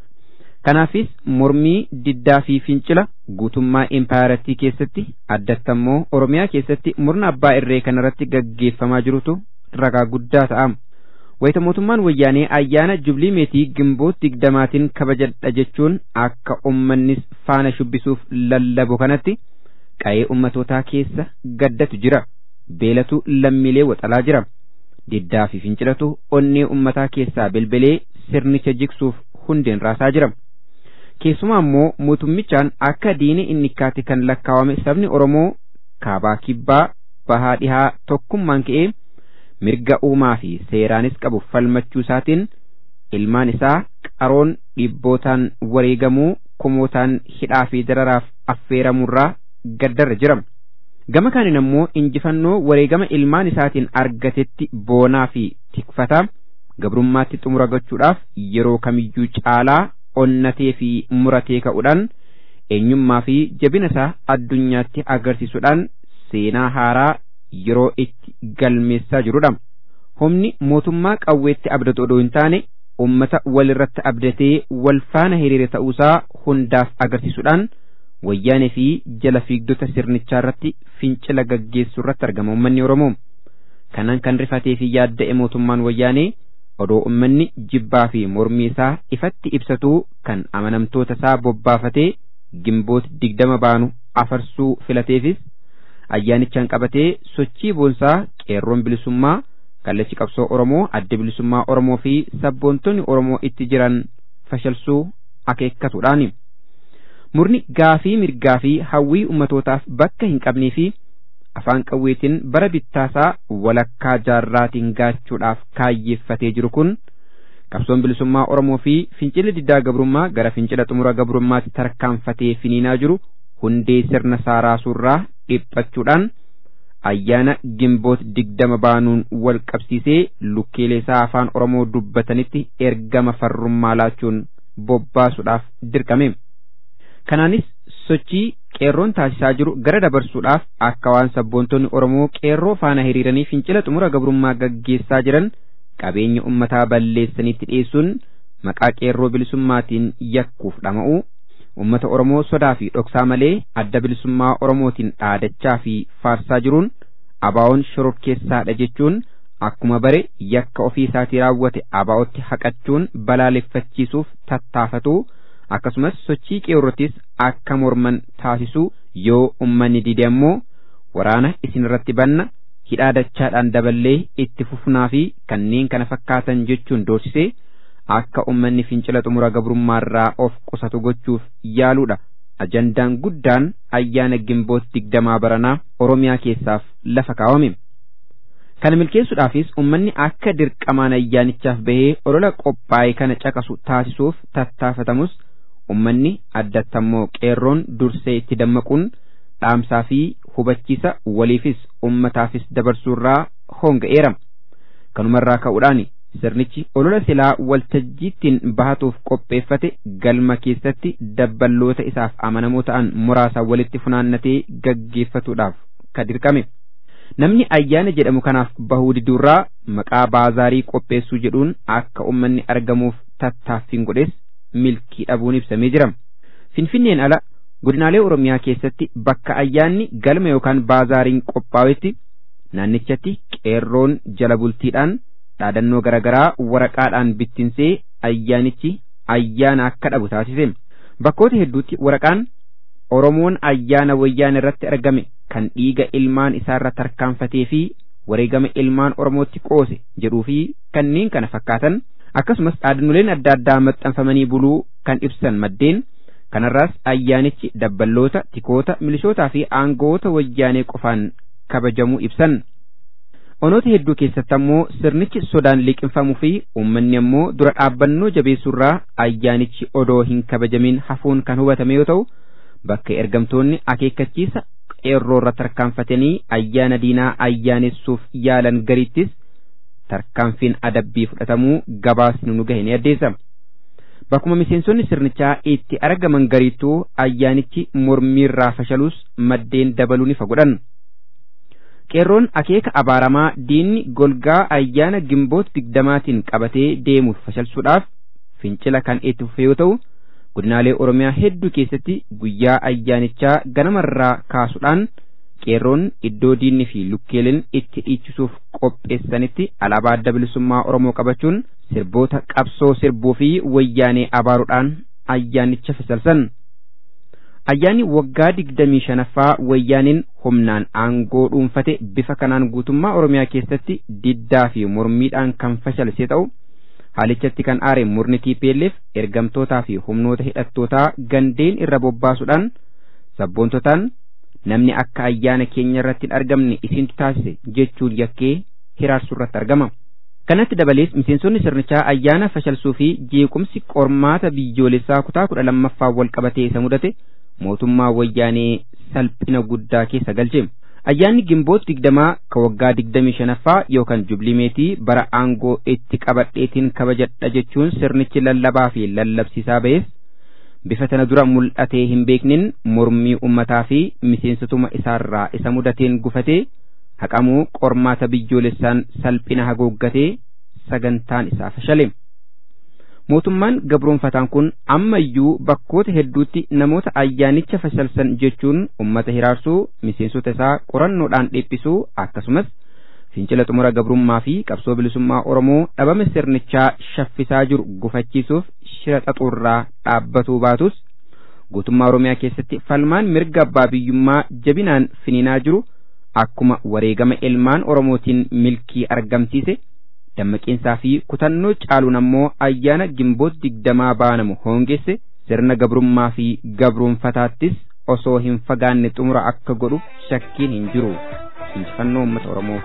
B: Kanaafis mormii diddaa fi fincila guutummaa impaayiratii keessatti addatti ammoo Oromiyaa keessatti murna abbaa irree kanarratti gaggeeffamaa jirutu ragaa guddaa ta'a. Wayita mootummaan wayyaanee ayyaana jubilii meetii gimboot digdamaatiin kabajadha jechuun akka ummannis faana shubbisuuf lallabu kanatti qa'ee ummatootaa keessa gaddatu jira. Beelatu lammiilee waxalaa jira. Diddaa fi fincilatu onnee ummataa keessaa bilbilee sirnicha jigsuuf hundeen raasaa jira. Keessumaa immoo mootummichaan akka diina inni kaate kan lakkaawame sabni Oromoo kaabaa kibbaa bahaa dhihaa tokkummaan ka'ee mirga uumaa fi seeraanis qabu falmachuu isaatiin ilmaan isaa qaroon dhibbootaan wareegamuu kumootaan hidhaa fi dararaaf affeeramurraa gaddarra jira. Gama kaaniin ammoo injifannoo wareegama ilmaan isaatiin argatetti boonaa fi tikfataa gabrummaatti xumura gochuudhaaf yeroo kamiyyuu caalaa onnatee fi muratee ka'uudhaan eenyummaa fi jabina isaa addunyaatti agarsiisuudhaan seenaa haaraa yeroo itti galmeessaa jirudha. Humni mootummaa qawweetti abdatu odoo hin taane ummata walirratti abdatee wal faana hiriire ta'uusaa hundaaf agarsiisuudhaan wayyaanee fi jala fiigdota sirnichaa irratti fincila gaggeessuu irratti argama ummanni Oromoo. Kanaan kan rifatee fi yaadda'e mootummaan wayyaanee odoo ummanni jibbaa fi mormii isaa ifatti ibsatuu kan amanamtoota isaa bobbaafatee gimboot digdama baanu afarsuu filateefis ayyaanichaan qabatee sochii boonsaa qeerroon bilisummaa kallachi qabsoo Oromoo adda bilisummaa Oromoo fi sabboontonni Oromoo itti jiran fashalsuu akeekkatuudhaani. Murni gaafii mirgaa fi hawwii ummatootaaf bakka hin qabnee fi afaan qawweetiin bara bittaasaa walakkaa jaarraatiin gaachuudhaaf kaayyeeffatee jiru kun qabsoon bilisummaa Oromoo fi fincilli diddaa gabrummaa gara fincila xumura gabrummaatti tarkaanfatee finiinaa jiru hundee sirna saaraasuurraa dhiphachuudhaan ayyaana gimboot digdama baanuun wal qabsiisee lukkeelee isaa afaan Oromoo dubbatanitti ergama farrummaa laachuun bobbaasuudhaaf dirqame. Kanaanis sochii qeerroon taasisaa jiru gara dabarsuudhaaf akka waan sabboontonni Oromoo qeerroo faana hiriiranii fincila xumura gabrummaa gaggeessaa jiran qabeenya ummataa balleessanitti dhiyeessuun maqaa qeerroo bilisummaatiin yakkuuf dhama'u ummata Oromoo sodaa fi dhoksaa malee adda bilisummaa Oromootiin dhaadachaa fi faarsaa jiruun abaawoon shororkeessaadha jechuun akkuma bare yakka ofii isaatii raawwate abaa'otti haqachuun balaaleffachiisuuf tattaafatu akkasumas sochii qeerrotis akka morman taasisu yoo ummanni dide ammoo waraana isinirratti banna hidhaa dachaadhaan daballee itti fufnaa fi kanneen kana fakkaatan jechuun doorsisee akka ummanni fincila xumura gabrummaarraa of qusatu gochuuf yaaluudha. Ajandaan guddaan ayyaana gimboot digdamaa baranaa Oromiyaa keessaaf lafa kaawame. Kana milkeessuudhaafis ummanni akka dirqamaan ayyaanichaaf bahee olola qophaa'e kana caqasu taasisuuf tattaafatamus ummanni addattammoo qeerroon dursee itti dammaquun dhaamsaa fi hubachiisa waliifis ummataafis dabarsuurraa honga'eera. Kanumarraa ka'uudhaani sirnichi olola silaa waltajjiittiin bahatuuf qopheeffate galma keessatti dabballoota isaaf amanamoo ta'an muraasa walitti funaannatee gaggeeffatuudhaaf ka dirqame. Namni ayyaana jedhamu kanaaf bahuu diduurraa maqaa baazaarii qopheessuu jedhuun akka ummanni argamuuf tattaaffiin godhes milkii dhabuun ibsamee jira. Finfinneen ala godinaalee Oromiyaa keessatti bakka ayyaanni galma yookaan baazaariin qophaa'etti naannichatti qeerroon jala bultiidhaan dhaadannoo garaagaraa waraqaadhaan bittinsee ayyaanichi ayyaana akka dhabu taasise. Bakkoota hedduutti waraqaan Oromoon ayyaana wayyaan irratti argame kan dhiiga ilmaan isaarra tarkaanfatee fi wareegama ilmaan Oromootti qoose jedhuu fi kanneen kana fakkaatan akkasumas dhaadannoleen adda addaa maxxanfamanii buluu kan ibsan maddeen kanarraas ayyaanichi dabballoota tikoota milishootaa fi aangoota wayyaanee qofaan kabajamuu ibsan. Onoota hedduu keessatti ammoo sirnichi sodaan liqinfamuu fi uummanni ammoo dura dhaabbannoo jabeessuurraa ayyaanichi odoo hin kabajamin hafuun kan hubatame yoo ta'u bakka ergamtoonni akeekkachiisa qeerroo irra tarkaanfatanii ayyaana diinaa ayyaanessuuf yaalan gariittis tarkaanfiin adabbii fudhatamuu gabaasni nu gahe ni addeessa. Bakkuma miseensonni sirnichaa itti argaman gariittuu ayyaanichi mormiirraa fashalus maddeen dabaluu ni fagodhan. qeerroon akeeka abaaramaa diinni golgaa ayyaana gimboot digdamaatiin qabatee deemuuf fashalsuudhaaf fincila kan itti fufe yoo ta'u godinaalee oromiyaa hedduu keessatti guyyaa ayyaanichaa ganamarraa kaasuudhaan qeerroon iddoo diinni fi lukkeeleen itti dhiichisuuf qopheessanitti alaabaa adda bilisummaa oromoo qabachuun sirboota qabsoo sirbuu fi wayyaanee abaaruudhaan ayyaanicha fasalsan. Ayyaanni waggaa digdamii shanaffaa wayyaaniin humnaan aangoo dhuunfate bifa kanaan guutummaa Oromiyaa keessatti diddaa fi mormiidhaan kan fashalse ta'u haalichatti kan aare murni TPLF ergamtootaa fi humnoota hidhattootaa gandeen irra bobbaasuudhaan sabboontotaan namni akka ayyaana keenya irratti hin argamne isintu taasise jechuun yakkee hiraarsu irratti argama. Kanatti dabalees miseensonni sirnichaa ayyaana fashalsuu fi jeequmsi qormaata biyyoolessaa kutaa kudha lammaffaa wal qabatee isa mudate mootummaa wayyaanee salphina guddaa keessa galche. Ayyaanni gimboot digdamaa ka waggaa digdamii shanaffaa yookaan jublimeetii bara aangoo itti qabadheetiin kabajadha jechuun sirnichi lallabaa fi lallabsiisaa ba'es bifa tana dura mul'atee hin beeknin mormii ummataa fi miseensotuma isaarraa isa mudateen gufatee haqamuu qormaata biyyoolessaan salphina hagooggatee sagantaan isaa fashale. Mootummaan gabroonfataan kun ammayyuu bakkoota hedduutti namoota ayyaanicha fashalsan jechuun ummata hiraarsuu miseensota isaa qorannoodhaan dhiphisuu akkasumas fincila xumura gabrummaa fi qabsoo bilisummaa Oromoo dhabame sirnichaa shaffisaa jiru gufachiisuuf shira xaxuurraa dhaabbatuu baatus guutummaa Oromiyaa keessatti falmaan mirga abbaa biyyummaa jabinaan finiinaa jiru akkuma wareegama ilmaan Oromootiin milkii argamsiise dammaqiinsaa fi kutannoo caaluun ammoo ayyaana gimboot digdamaa baanamu hoongesse sirna gabrummaa fi gabroonfataattis osoo hin fagaanne xumura akka godhu shakkiin hin jiru injifannoo uummata Oromoo.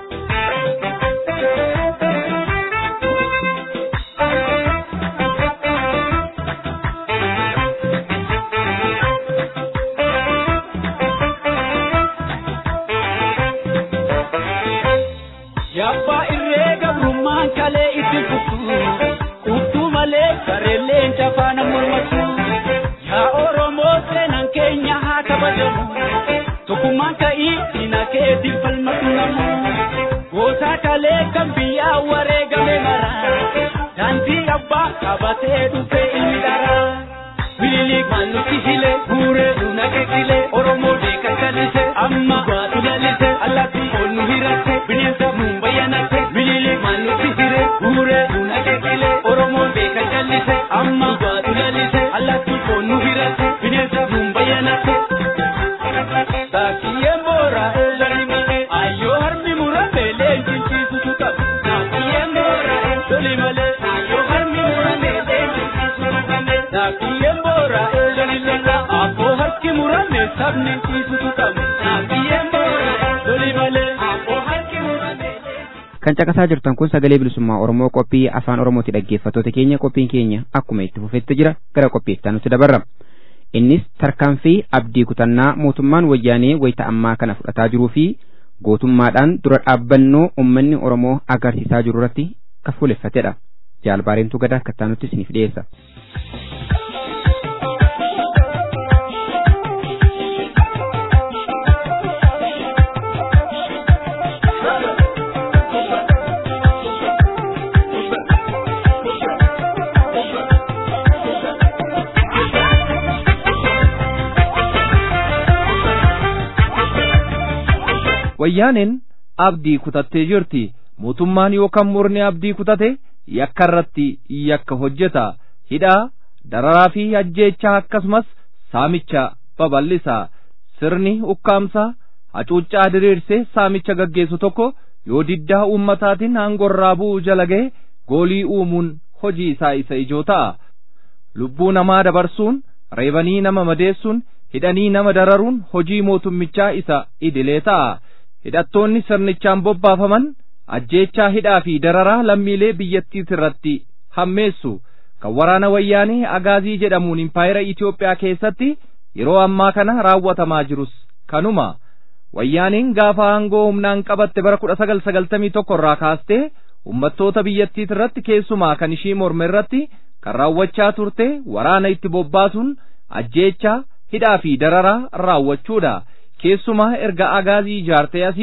E: Yabbaa irree gabrummaan kalee itti fuftu quttuu malee sarelleen faana mormatu yaa Oromoo seenaan keenya haa kabajamu tokkummaan ka'ii diina keetiin falmatu namu goota kalee kan biyyaa wareegame mara daandii abbaa qabatee dhufe ilmi dara. Wililik manutti hile guuree dhuna qeqile Oromoo deekan kalise amma baatu lalise allatti ol nu hiratte bineensa nuun bayyanate Wililik manutti hile guuree dhuna qeqile Oromoo deekan kalise amma baatu lalise allatti ol nu hiratte bineensa nuun bayyanate. Taakiyyeen boora lolli malee ayyoo harmi murame leenjisiisutu qaba. Taakiyyeen boora lolli malee ayyoo harmi murame leenjisiisutu qaba. Taakiyyeen boora lolli malee abboo harki murame sabni ciisutu qaba. Taakiyyeen boora lolli malee abboo harki murame.
B: Kan caqasaa jirtan kun sagalee bilisummaa Oromoo qophii afaan Oromooti dhaggeeffattoota keenya qophiin keenya akkuma itti fufetti jira gara qophiiftaa nutti dabarra. Innis tarkaanfii abdii kutannaa mootummaan wayyaanee wayita ammaa kana fudhataa jiruu fi gootummaadhaan dura dhaabbannoo uummanni Oromoo agarsiisaa jiru irratti kan fuuleffatedha. Jaalbaareentu gadaa akkattaa nutti isiniif dhiyeessa.
F: wayyaaneen abdii kutattee jirti mootummaan yookaan murni abdii kutate yakka irratti yakka hojjeta hidhaa dararaa fi ajjeechaa akkasumas saamicha babal'isa sirni ukkaamsaa hacuuccaa diriirsee saamicha gaggeessu tokko yoo diddaa uummataatiin aangorraa bu'uu jala ga'e goolii uumuun hojii isaa isa ijoo ta'a lubbuu namaa dabarsuun reebanii nama madeessuun hidhanii nama dararuun hojii mootummichaa isa idilee ta'a hidhattoonni sirnichaan bobbaafaman ajjeechaa hidhaa fi dararaa lammiilee biyyattiis irratti hammeessu kan waraana wayyaanee agaazii jedhamuun impaayera Itoophiyaa keessatti yeroo ammaa kana raawwatamaa jirus kanuma wayyaaniin gaafa aangoo humnaan qabatte bara kudha sagal sagaltamii tokko irraa kaastee ummattoota biyyattiis irratti keessumaa kan ishii morme irratti kan raawwachaa turte waraana itti bobbaasuun ajjeechaa hidhaa fi dararaa raawwachuudha keessumaa erga agaazii ijaartee asii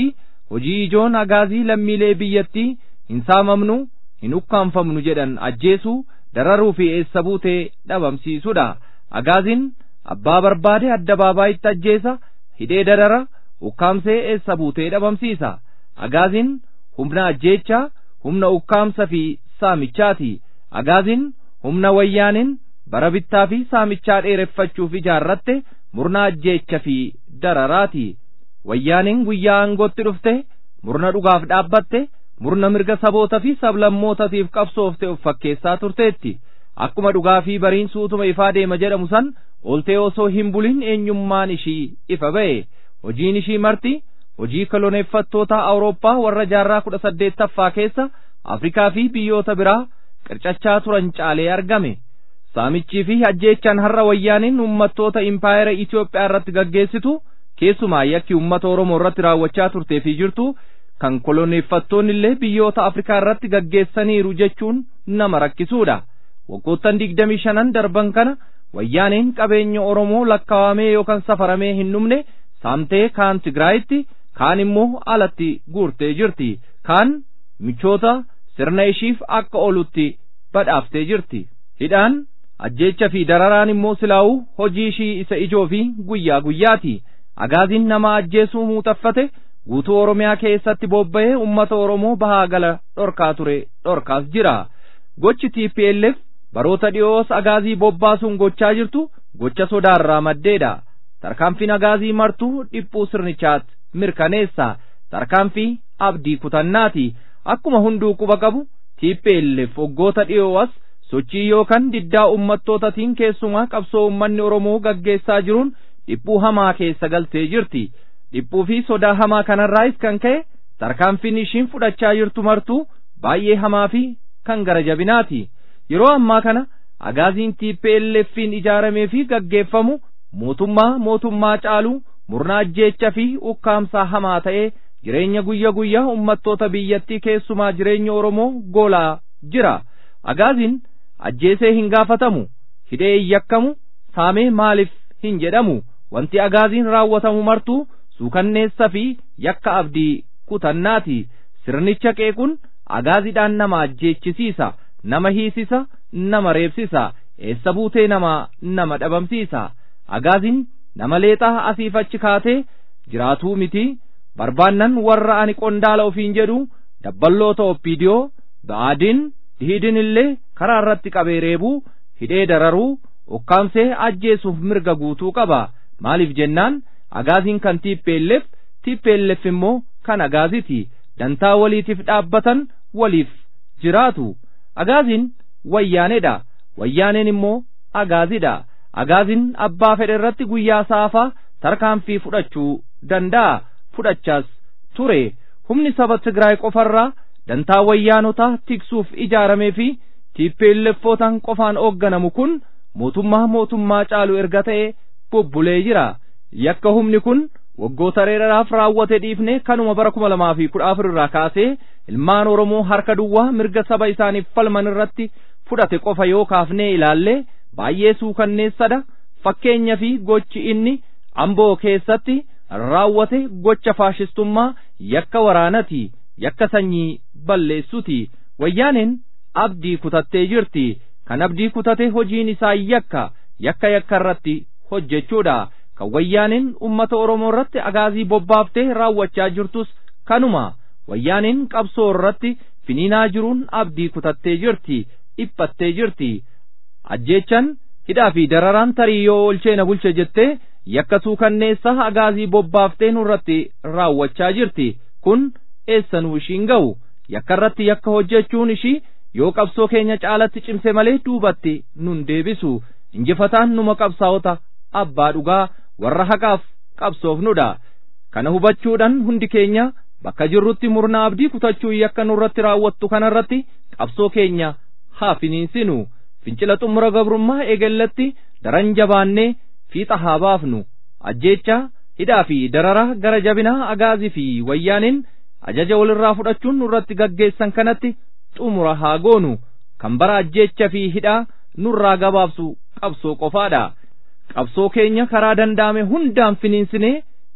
F: hojii ijoon agaazii lammiilee biyyattii hin saamamnu hin ukkaanfamnu jedhan ajjeesuu dararuu fi eessa buutee dhabamsiisudha agaaziin abbaa barbaade addabaabaayitti ajjeesa hidhee darara ukkaamsee eessa buutee dhabamsiisa agaaziin humna ajjeechaa humna ukkaamsa fi saamichaati agaaziin humna wayyaaniin bara bittaa fi saamichaa dheereffachuuf ijaarratte murna ajjeecha fi dararaati wayyaaniin guyyaa aangootti dhufte murna dhugaaf dhaabbatte murna mirga saboota fi sablammootaatiif qabsoofte of fakkeessaa turteetti akkuma dhugaa fi bariin suutuma ifaa deema jedhamu san oltee osoo hin bulin eenyummaan ishii ifa ba'e hojiin ishii marti hojii koloneeffattoota awurooppaa warra jaarraa kudha saddeettaffaa keessa afrikaa fi biyyoota biraa qircachaa turan caalee argame saamichii fi ajjeechaan har'a wayyaaniin ummattoota impaayera Itoophiyaa irratti gaggeessitu keessumaa yakki ummata Oromoo irratti raawwachaa turtee fi jirtu kan koloneeffattoonni illee biyyoota Afrikaa irratti gaggeessaniiru jechuun nama rakkisuudha. Waggoottan digdamii shanan darban kana wayyaaniin qabeenya Oromoo lakkaawamee yookaan safaramee hin dhumne saamtee kaan Tigraayitti kaan immoo alatti guurtee jirti. Kaan michoota sirna ishiif akka oolutti badhaaftee jirti. Hidhaan ajjeecha fi dararaan immoo silaa'uu hojii ishii isa ijoo fi guyyaa guyyaati. Agaaziin nama ajjeesuu muuxaffate guutuu Oromiyaa keessatti bobba'ee uummata Oromoo bahaa gala dhorkaa ture dhorkaas jira. Gochi TPLF baroota dhiyoos agaazii bobbaasuun gochaa jirtu gocha sodaarraa maddeedha. Tarkaanfiin agaazii martuu dhiphuu sirnichaatti mirkaneessa. Tarkaanfii abdii kutannaati. Akkuma hunduu quba qabu TPLF waggoota dhiyoo sochii yookaan diddaa ummattootatiin keessumaa qabsoo uummanni Oromoo gaggeessaa jiruun dhiphuu hamaa keessa galtee jirti. Dhiphuu fi sodaa hamaa kanarraayis kan ka'e tarkaanfiin ishiin fudhachaa jirtu martuu baay'ee hamaa fi kan gara jabinaati. Yeroo ammaa kana agaaziin TPLF'n ijaaramee fi gaggeeffamu mootummaa mootummaa caalu murnaa ajjeecha fi ukkaamsaa hamaa ta'ee jireenya guyya guyyaa ummattoota biyyattii keessumaa jireenya Oromoo goolaa jira. Agaaziin ajjeesee hin gaafatamu hidhee hin yakkamu saamee maaliif hin jedhamu wanti agaaziin raawwatamu martuu suukanneessa fi yakka abdii kutannaati sirnicha qeequun agaaziidhaan nama ajjeechisiisa nama hiisisa nama reebsisa eessa buutee nama nama dhabamsiisa agaaziin nama leexaa asiif achi kaatee jiraatuu miti barbaannan warra ani qondaala ofiin jedhu dabballoota oppiidiyoo ba'aadiin dihiidin illee karaa irratti qabee reebuu hidhee dararuu ukkaamsee ajjeesuuf mirga guutuu qaba maaliif jennaan agaaziin kan tiippeelleef tiippeelleef immoo kan agaaziti dantaa waliitiif dhaabbatan waliif jiraatu agaaziin wayyaaneedha wayyaaneen immoo agaazidha agaaziin abbaa fedhe irratti guyyaa saafaa tarkaanfii fudhachuu danda'a fudhachaas ture humni saba Tigraay qofarraa dantaa wayyaanotaa tiksuuf ijaaramee fi tiippeelleffootaan qofaan hoogganamu kun mootummaa mootummaa caalu erga ta'e bubbulee jira yakka humni kun waggoota dheeraadhaaf raawwate dhiifne kanuma bara kuma lamaa fi kudha afur irraa kaasee ilmaan Oromoo harka duwwaa mirga saba isaaniif falman irratti fudhate qofa yoo kaafnee ilaalle baay'ee suukanneessadha fakkeenya fi gochi inni amboo keessatti raawwate gocha faashistummaa yakka waraanati yakka sanyii balleessuti wayyaaneen abdii kutattee jirti kan abdii kutate hojiin isaa yakka yakka yakka irratti hojjechuudha kan wayyaaneen ummata oromoo irratti agaazii bobbaaftee raawwachaa jirtus kanuma wayyaaneen qabsoo irratti finiinaa jiruun abdii kutattee jirti dhiphattee jirti ajjeechan hidhaa fi dararaan tarii yoo olcheena bulche jettee yakka suukanneessa agaazii bobbaaftee nurratti raawwachaa jirti kun eessanuu ishiin ga'u yakka irratti yakka hojjechuun ishii yoo qabsoo keenya caalatti cimse malee duubatti nun deebisu injifataan numa qabsaa'ota abbaa dhugaa warra haqaaf qabsoofnudha kana hubachuudhaan hundi keenya bakka jirrutti murna abdii kutachuu yakka nurratti raawwattu kanarratti qabsoo keenya haa finiinsinu fincila xumura gabrummaa eegallatti daran jabaannee fiixa haa baafnu ajjeecha hidhaa fi darara gara jabinaa agaazii fi wayyaaniin ajaja walirraa fudhachuun nurratti gaggeessan kanatti xumura haa goonu kan bara ajjeecha fi hidhaa nurraa gabaabsu qabsoo qofaadha qabsoo keenya karaa danda'ame hundaan finiinsinee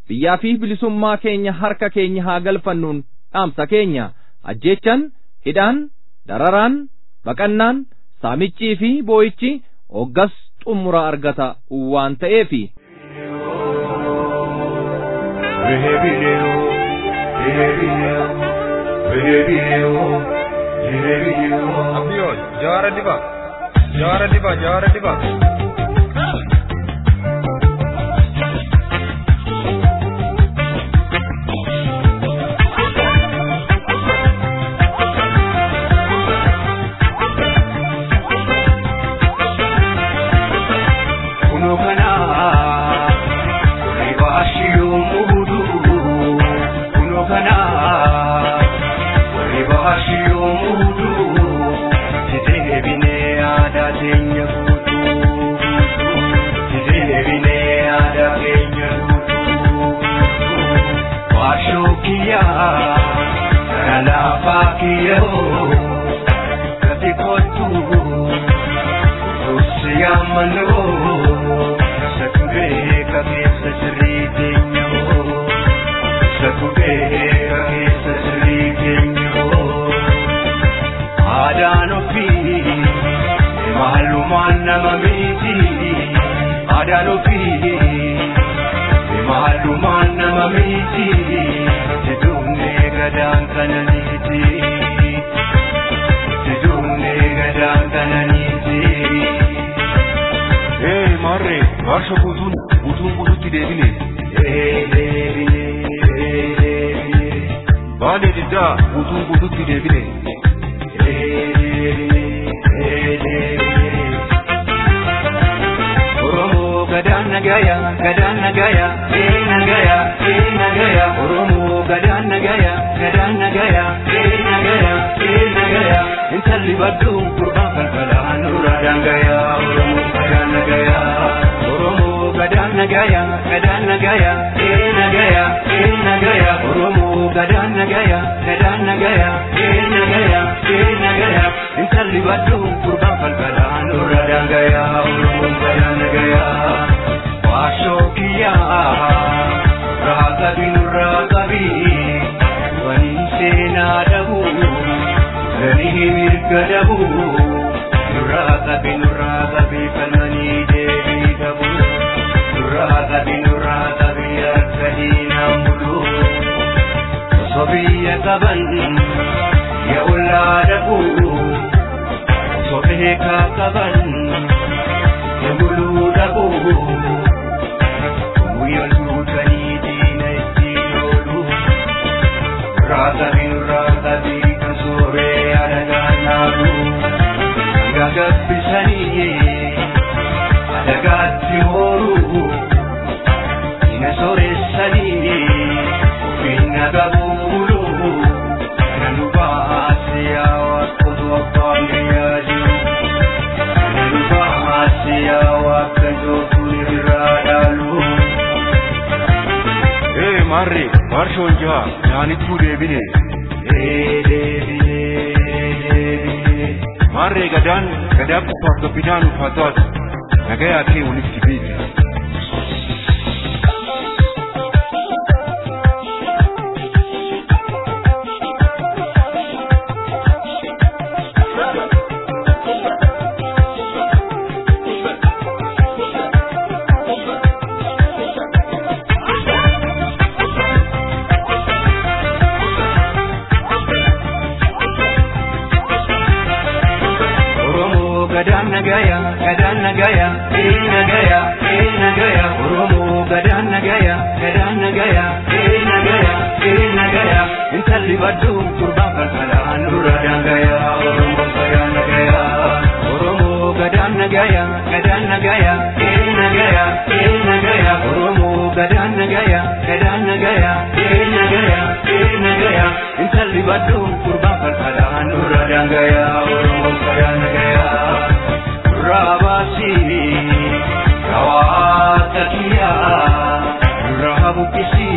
F: biyyaa fi bilisummaa keenya harka keenya haa galfannuun dhaamsa keenya ajjeechan hidhaan dararaan baqannaan saamichii fi boo'ichi hoggas xumura argata waan ta'eefi.
G: Abdiyo, jawara diba, jawara diba, jawara diba.
D: Kuno kana riba ashiyo mudu Kuno kana riba ashiyo mudu Titee bine ada tenya kutu Titee bine ada tenya kutu Washokia Karana pakiyo Katikotu Rusiyamano Sakubee kakeessa sirrii keenya hoo Sakubee kakeessa sirrii keenya hoo Aadaan ofii Maalummaan nama miti Aadaan ofii Maalummaan nama miti Siduunee gadaan kananiiti Siduunee gadaan kananiiti
G: Ee maarree, warsha guutuun guutuun guutuutti deebine. Baalee diddaa guutuun guutuutti deebine.
D: Oromoo gadaan nagaya, gadaan nagaya, ee nagaya, ee nagaya. Oromoo gadaan nagaya, gadaan nagaya, ee nagaya, ee nagaya. Intalli badduu gurbaan falfalaan nurraa daangaya. Oromoo gadaan nagaya. Oromoo gadaan nagaya, gadaan nagaya, ee nagaya, ee nagaya. Oromoo gadaan nagaya, gadaan nagaya, ee nagaya, ee nagaya. Intalli badduu gurbaan falfalaan nurraa daangaya. Oromoo gadaan nagaya. Waashookiya raagabi nurraagabi waliin seenaa dhabu galii mirga dhabu nurraagabi nurraagabi falmanii deebii dhabu nurraagabi nurraagabi akka diinaan bulu osoo biyya qaban ya ollaa dhabu osoo beekaa qaban ya buluu dhabu Muyol duutanii diina ittiin oolu Raagabi raagabi kan sooree adagaan naagu Hanga gabbisanii adagaatti mooru Diina sooressanii ofiin nagabuulu Kana nu baase yaa waaqotu abbaan gayyaa jiru Kana nu baase yaa waaqa joofun irraa dhaalu
G: Ee maarree, warsha wanjaa nyaanittuu deebine. Maarree gadaan gadaa qoffaaf gabbinaan ufaa taatu. Nagayaa kee walitti beeti.
D: Oromoo gadaan nagaya, gadaan nagaya, ee nagaya, ee nagaya. Oromoo gadaan nagaya, gadaan nagaya, ee nagaya, ee nagaya. Intalli badduu gurbaan falfalaan dura daangaya. Oromoo gadaan nagaya. Oromoo gadaan nagaya, gadaan nagaya, ee nagaya, ee nagaya. Oromoo gadaan nagaya, gadaan nagaya, ee nagaya, ee nagaya. Intalli badduu gurbaan falfalaan dura daangaya. Oromoo gadaan nagaya. Rabasi, kawata kia, rabu kisi,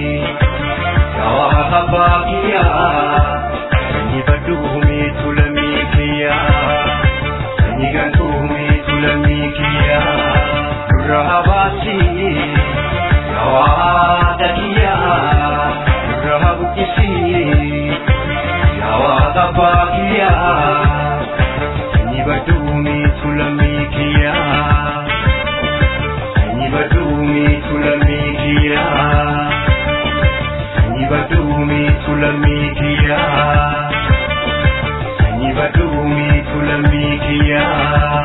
D: kawahaba kia, sanyi badumi tulami kia, sanyi gantumi tulami kia. Rabasi, kawata abbaa kiyyaa sanyii baduumi tulamii kiyyaa sanyii baduumi tulamii kiyyaa sanyii baduumi tulamii kiyyaa sanyii baduumi tulamii kiyyaa.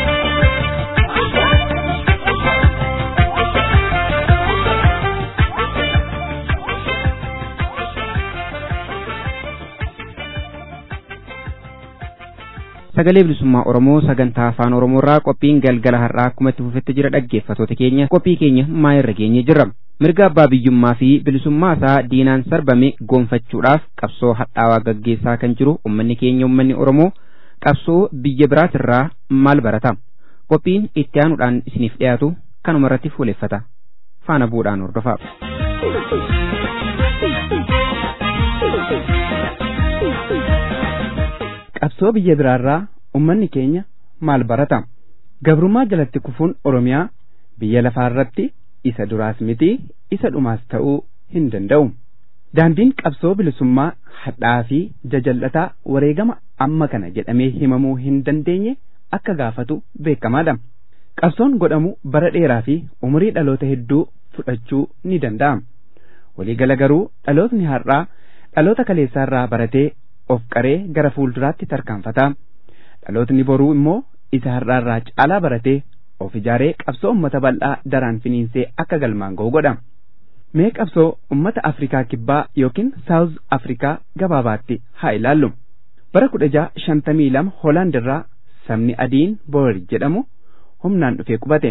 B: sagalee bilisummaa oromoo sagantaa afaan oromoo irraa qophiin galgala har'aa akkuma itti fufetti jira dhaggeeffatoota keenya qophii keenya maa irra geenye jirra mirga abbaa biyyummaa fi bilisummaa isaa diinaan sarbame goonfachuudhaaf qabsoo hadhaawaa gaggeessaa kan jiru ummanni keenya ummanni oromoo qabsoo biyya biraatirraa maal barata qophiin itti aanuudhaan isiniif dhiyaatu kanuma irratti fuuleffata faana bu'uudhaan hordofaa.
C: qabsoo biyya biraarraa ummanni keenya maal barata gabrummaa jalatti kufuun oromiyaa biyya lafaarratti isa duraas miti isa dhumaas ta'uu hin danda'u daandiin qabsoo bilisummaa hadhaa fi jajallataa wareegama amma kana jedhamee himamuu hin dandeenye akka gaafatu beekamaadha qabsoon godhamu bara dheeraa fi umurii dhaloota hedduu fudhachuu ni danda'a waliigala garuu dhalootni har'aa dhaloota kaleessaarraa baratee of qaree gara fuulduraatti tarkaanfata dhalootni boruu immoo isa har'aarraa caalaa baratee of ijaaree qabsoo ummata bal'aa daraan finiinsee akka galmaan ga'u godha mee qabsoo ummata afrikaa kibbaa yookiin saawuz afrikaa gabaabaatti haa ilaallu bara kudha jaha shantamii lama hoolaand irraa sabni adiin boor jedhamu humnaan dhufee qubate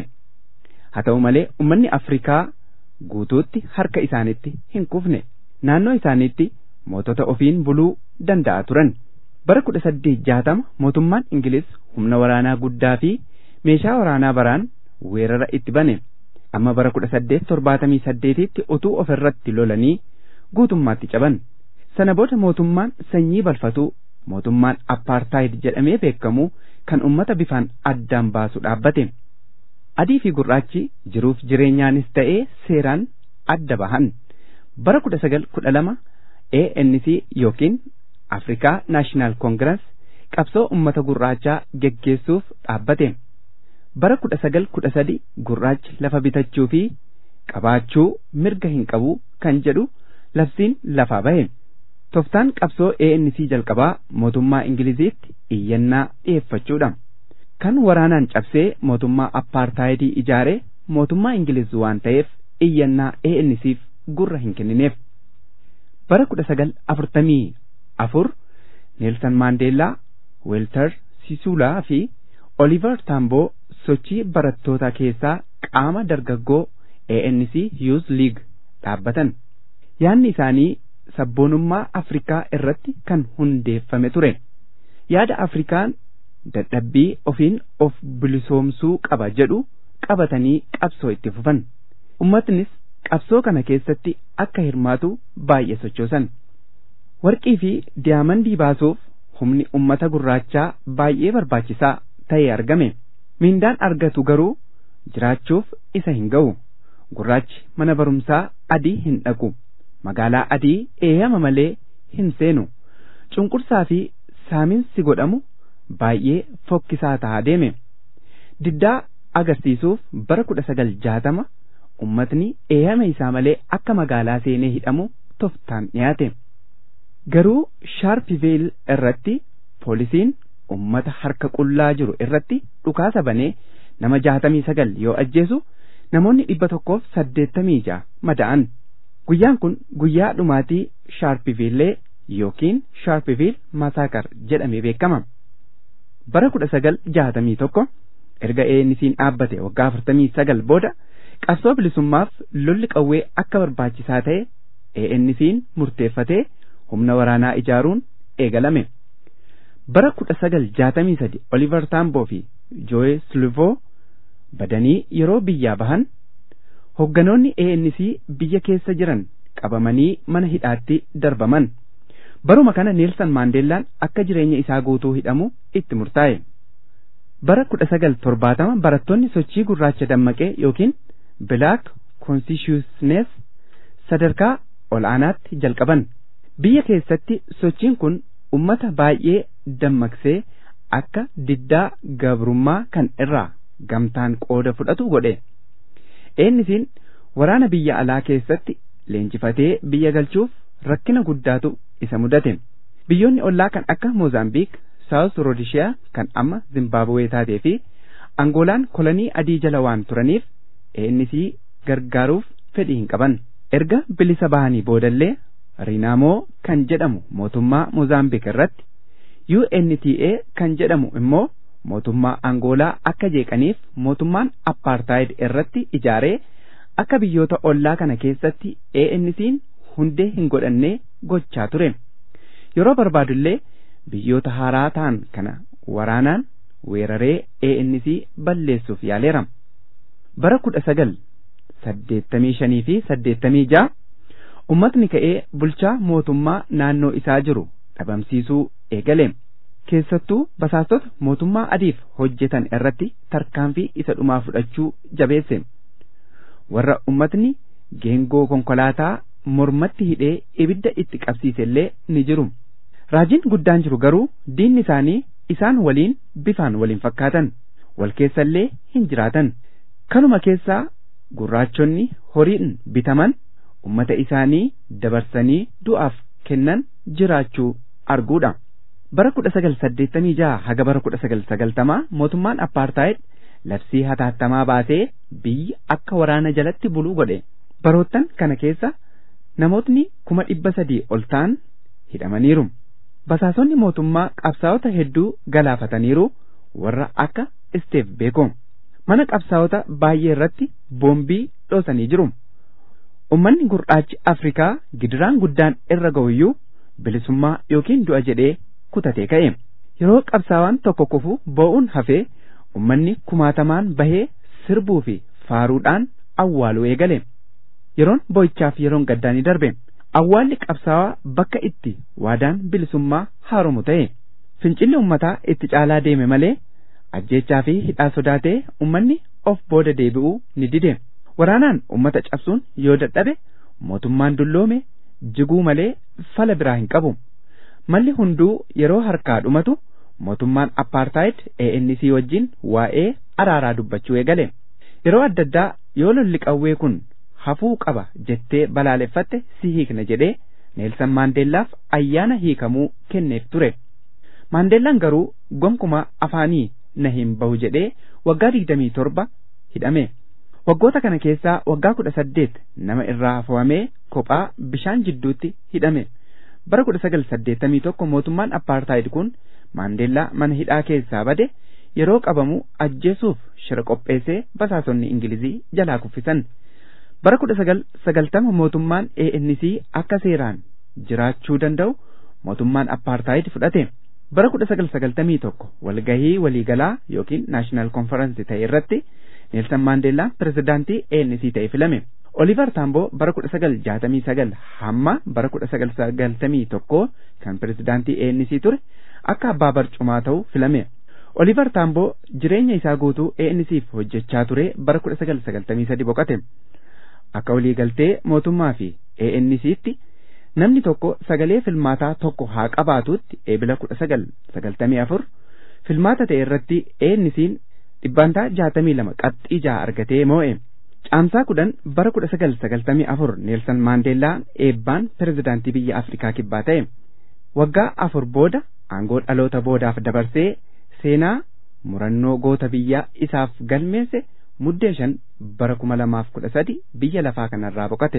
C: haa ta'u malee ummanni afrikaa guutuutti harka isaanitti hin kufne naannoo isaaniitti mootota ofiin buluu danda'a turan bara kudha saddeet jaatama mootummaan ingilis humna waraanaa guddaa fi meeshaa waraanaa baraan weerara itti bane amma bara kudha saddeet torbaatamii saddeetitti utuu of irratti lolanii guutummaatti caban sana booda mootummaan sanyii balfatuu mootummaan appaartaayid jedhamee beekamu kan ummata bifaan addaan baasu dhaabbate adii fi gurraachi jiruuf jireenyaanis ta'ee seeraan adda bahan bara kudha sagal kudha lama ANC yookiin Afrikaa Naashinaal Koongires qabsoo ummata gurraachaa geggeessuuf dhaabbate. Bara kudha sagal kudha sadi gurraachi lafa bitachuu fi qabaachuu mirga hin qabu kan jedhu labsiin lafaa bahe. Toftaan qabsoo ANC jalqabaa mootummaa Ingiliziitti iyyannaa dhiyeeffachuudha. Kan waraanaan cabsee mootummaa appaartaayidii ijaaree mootummaa Ingiliz waan ta'eef iyyannaa ANCf gurra hin kennineef. bara kudha sagal afurtamii afur neelsan maandeellaa weeltar sisuulaa fi oliver taamboo sochii barattootaa keessaa qaama dargaggoo ANC Youth League dhaabbatan yaadni isaanii sabboonummaa Afrikaa irratti kan hundeeffame ture yaada Afrikaan dadhabbii ofiin of bilisoomsuu qaba jedhu qabatanii qabsoo itti fufan ummatnis qabsoo kana keessatti akka hirmaatu baay'ee sochoosan warqii fi diyaamandii baasuuf humni ummata gurraachaa baay'ee barbaachisaa ta'ee argame mindaan argatu garuu jiraachuuf isa hin ga'u gurraachi mana barumsaa adii hin dhaqu magaalaa adii eeyyama malee hin seenu cunqursaa fi saaminsi godhamu baay'ee fokkisaa ta'aa deeme diddaa agarsiisuuf bara kudha sagal jaatama ummatni eeyyama isaa malee akka magaalaa seenee hidhamu toftaan dhiyaate garuu shaarpiveel irratti poolisiin ummata harka qullaa jiru irratti dhukaasa banee nama jaatamii sagal yoo ajjeesu namoonni dhibba tokkoof saddeettamii ja'a mada'an guyyaan kun guyyaa dhumaatii shaarpiviillee yookiin shaarpiviil masaakar jedhamee beekama bara kudha sagal jaatamii tokko erga ANC'n dhaabbate waggaa afurtamii sagal booda qabsoo bilisummaaf lolli qawwee akka barbaachisaa ta'e ANC'n murteeffatee humna waraanaa ijaaruun eegalame bara kudha sagal jaatamii sadi Oliver Tamboo fi Joe Slivoo badanii yeroo biyyaa bahan hogganoonni ANC biyya keessa jiran qabamanii mana hidhaatti darbaman baruma kana Neelsan Maandeellaan akka jireenya isaa guutuu hidhamu itti murtaa'e bara kudha sagal torbaatama barattoonni sochii gurraacha dammaqee yookiin Black Consciousness sadarkaa ol aanaatti jalqaban biyya keessatti sochiin kun ummata baay'ee dammaqsee akka diddaa gabrummaa kan irraa gamtaan qooda fudhatu godhe eenisiin waraana biyya alaa keessatti leenjifatee biyya galchuuf rakkina guddaatu isa mudate biyyoonni ollaa kan akka moozaambiik saawus roodishiyaa kan amma zimbaabuwee taatee fi angoolaan kolonii adii jala waan turaniif eenisii gargaaruuf fedhii hin qaban erga bilisa bahanii boodallee riinaamoo kan jedhamu mootummaa moozaambiik irratti UNTA kan jedhamu immoo mootummaa angoolaa akka jeeqaniif mootummaan appaartaayid irratti ijaaree akka biyyoota ollaa kana keessatti ANC'n hundee hin godhanne gochaa ture yeroo barbaadullee biyyoota haaraa ta'an kana waraanaan weeraree ANC balleessuuf yaaleera bara kudha sagal saddeettamii shanii fi saddeettamii ja'a ummatni ka'ee bulchaa mootummaa naannoo isaa jiru dhabamsiisuu eegale keessattuu basaastota mootummaa adiif hojjetan irratti tarkaanfii isa dhumaa fudhachuu jabeesse warra ummatni geengoo konkolaataa mormatti hidhee ibidda itti qabsiise illee ni jiru raajiin guddaan jiru garuu diinni isaanii isaan waliin bifaan waliin fakkaatan wal keessallee hin jiraatan kanuma keessaa gurraachonni horiin bitaman ummata isaanii dabarsanii du'aaf kennan jiraachuu arguudha bara kudha sagal saddeettamii jaha haga bara kudha sagal sagaltamaa mootummaan appaartaayid labsii hataattamaa baasee biyyi akka waraana jalatti buluu godhe baroottan kana keessa namootni kuma dhibba sadii ol ta'an hidhamaniiru basaasonni mootummaa qabsaa'ota hedduu galaafataniiru warra akka isteef beekoo mana qabsaa'ota baay'ee irratti boombii dhoosanii jiru ummanni gurraachi afrikaa gidiraan guddaan irra ga'uyyuu bilisummaa yookiin du'a jedhee kutatee ka'e yeroo qabsaawaan tokko kufu boo'uun hafee ummanni kumaatamaan bahee sirbuu fi faaruudhaan awwaaluu eegale yeroon boo'ichaaf yeroon gaddaanii darbe awwaalli qabsaawaa bakka itti waadaan bilisummaa haaromu ta'e fincilli ummataa itti caalaa deeme malee ajjeechaa fi hidhaa sodaatee ummanni of booda deebi'uu ni dide waraanaan ummata cabsuun yoo dadhabe mootummaan dulloome jiguu malee fala biraa hin qabu malli hunduu yeroo harkaa dhumatu mootummaan appaartaayid ANC wajjin waa'ee araaraa dubbachuu eegale yeroo adda addaa yoo lolli qawwee kun hafuu qaba jettee balaaleffatte si hiikna jedhee neelsan maandeellaaf ayyaana hiikamuu kenneef ture maandeellaan garuu gonkumaa afaanii na hin bahu jedhee waggaa digdamii torba hidhame waggoota kana keessaa waggaa kudha saddeet nama irraa fo'amee kophaa bishaan jidduutti hidhame bara kudha sagal saddeettamii tokko mootummaan appaartaayid kun maandeellaa mana hidhaa keessaa bade yeroo qabamu ajjeesuuf shira qopheessee basaasonni ingilizii jalaa kuffisan bara kudha sagal sagaltama mootummaan ANC akka seeraan jiraachuu danda'u mootummaan appaartaayid fudhate bara kudha sagal sagaltamii tokko walgahii waliigalaa yookiin naashinaal konferensi ta'e irratti neelsan maandeellaa pirezidaantii ANC ta'e filame oliver taamboo bara kudha sagal jaatamii sagal hamma bara kudha sagal sagaltamii tokko kan pirezidaantii ANC ture akka abbaa barcumaa ta'u filame oliver taamboo jireenya isaa guutuu ANCf hojjechaa ture bara kudha sagal sagaltamii sadi boqate akka waliigaltee mootummaa fi ANCtti namni tokko sagalee filmaataa tokko haa qabaatutti eebila kudha sagal sagaltamii afur filmaata ta'e irratti ANC'n dhibbantaa jaatamii lama qabxii jaha argatee moo'e caamsaa kudhan bara kudha sagal sagaltamii afur neelsan maandeellaa eebbaan pirezidaantii biyya afrikaa kibbaa ta'e waggaa afur booda aangoo dhaloota boodaaf dabarsee seenaa murannoo goota biyyaa isaaf galmeesse muddee shan bara kuma lamaaf kudha sadi biyya lafaa kanarraa boqate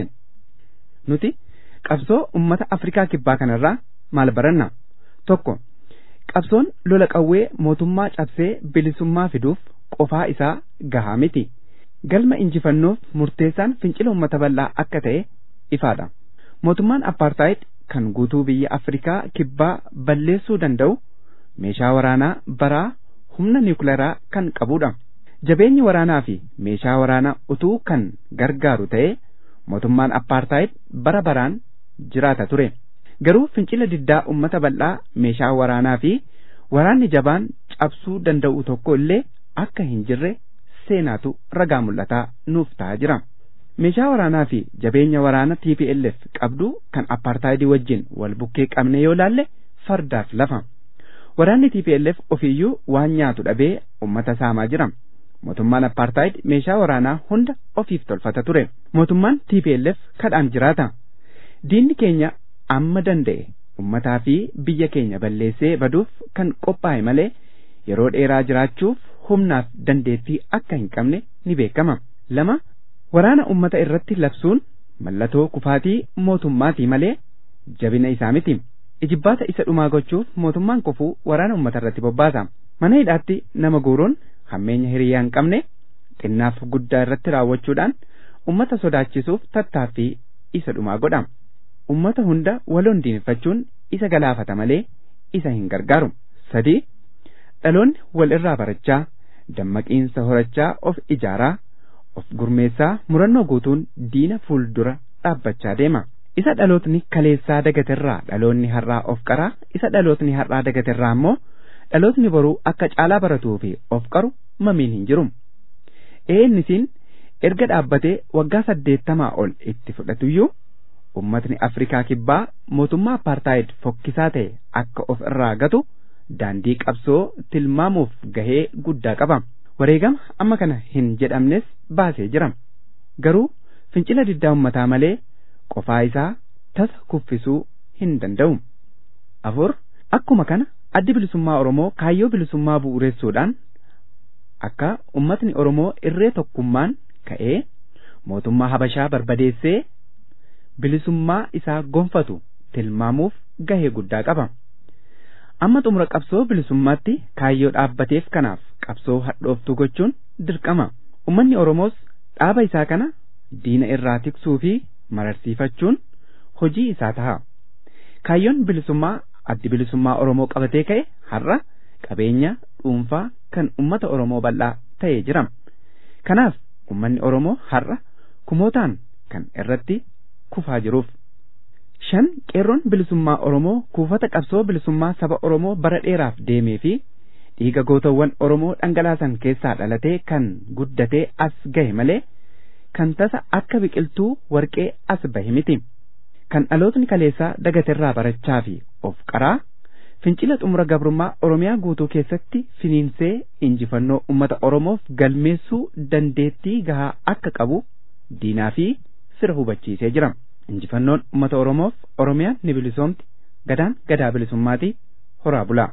C: nuti qabsoo ummata afrikaa kibbaa kanarraa maal baranna tokko qabsoon lola qawwee mootummaa cabsee bilisummaa fiduuf qofaa isaa gahaa miti galma injifannoof murteessaan fincila ummata bal'aa akka ta'e ifaadha mootummaan appaartaayid kan guutuu biyya afrikaa kibbaa balleessuu danda'u meeshaa waraanaa baraa humna niwukilaraa kan qabudha jabeenyi waraanaa fi meeshaa waraanaa utuu kan gargaaru ta'e mootummaan appaartaayid bara baraan jiraata ture garuu fincila diddaa ummata bal'aa meeshaa waraanaa fi waraanni jabaan cabsuu danda'u tokko illee akka hin jirre seenaatu ragaa mul'ataa nuuf ta'aa jira meeshaa waraanaa fi jabeenya waraana TPLF qabdu kan appaartaayidii wajjin wal bukkee qabne yoo laalle fardaaf lafa waraanni TPLF ofiiyyuu waan nyaatu dhabee ummata saamaa jira mootummaan apartheid meeshaa waraanaa hunda ofiif tolfata ture mootummaan TPLF kadhaan jiraata diinni keenya amma danda'e ummataa fi biyya keenya balleessee baduuf kan qophaa'e malee yeroo dheeraa jiraachuuf humnaaf dandeettii akka hin qabne ni beekama lama waraana ummata irratti labsuun mallattoo kufaatii mootummaatii malee jabina isaa miti ijibbaata isa dhumaa gochuuf mootummaan kufuu waraana ummata irratti bobbaasa mana hidhaatti nama guuruun hammeenya hiriyaa hin qabne xinnaaf guddaa irratti raawwachuudhaan ummata sodaachisuuf tattaaffii isa dhumaa godha ummata hunda waloon diineffachuun isa galaafata malee isa hin gargaaru sadii dhaloonni wal irraa barachaa dammaqiinsa horachaa of ijaaraa of gurmeessaa murannoo guutuun diina fuuldura dhaabbachaa deema isa dhalootni kaleessaa dagaterraa dhaloonni har'aa of qaraa isa dhalootni har'aa dagaterraa immoo dhalootni boruu akka caalaa baratuu fi of qaru mamiin hin jiru eennisiin erga dhaabbatee waggaa saddeettamaa ol itti fudhatuyyuu ummatni afrikaa kibbaa mootummaa apartaayid fokkisaa ta'e akka of irraa gatu daandii qabsoo tilmaamuuf gahee guddaa qaba wareegama amma kana hin jedhamnes baasee jira garuu fincila diddaa ummataa malee qofaa isaa tasa kuffisuu hin danda'u afur akkuma kana addi bilisummaa oromoo kaayyoo bilisummaa bu'uureessuudhaan akka ummatni oromoo irree tokkummaan ka'ee mootummaa habashaa barbadeessee bilisummaa isaa gonfatu tilmaamuuf gahee guddaa qaba. amma xumura qabsoo bilisummaatti kaayyoo dhaabbateef kanaaf qabsoo hadhooftuu gochuun dirqama ummanni oromoos dhaaba isaa kana diina irraa tiksuu fi mararsiifachuun hojii isaa taha kaayyoon bilisummaa addi bilisummaa oromoo qabatee ka'e har'a qabeenya dhuunfaa kan ummata oromoo bal'aa ta'ee jira kanaaf ummanni oromoo har'a kumootaan kan irratti kufaa jiruuf shan qeerroon bilisummaa oromoo kuufata qabsoo bilisummaa saba oromoo bara dheeraaf deemee fi dhiiga gootawwan oromoo dhangalaasan keessaa dhalatee kan guddatee as gahe malee kan tasa akka biqiltuu warqee as bahe miti kan dhalootni kaleessaa dagaterraa barachaa fi of qaraa fincila xumura gabrummaa oromiyaa guutuu keessatti finiinsee injifannoo ummata oromoof galmeessuu dandeettii gahaa akka qabu diinaa fi fira hubachiisee jira. injifannoon ummata oromoof oromiyaan ni bilisoomti gadaan gadaa bilisummaati horaa bulaa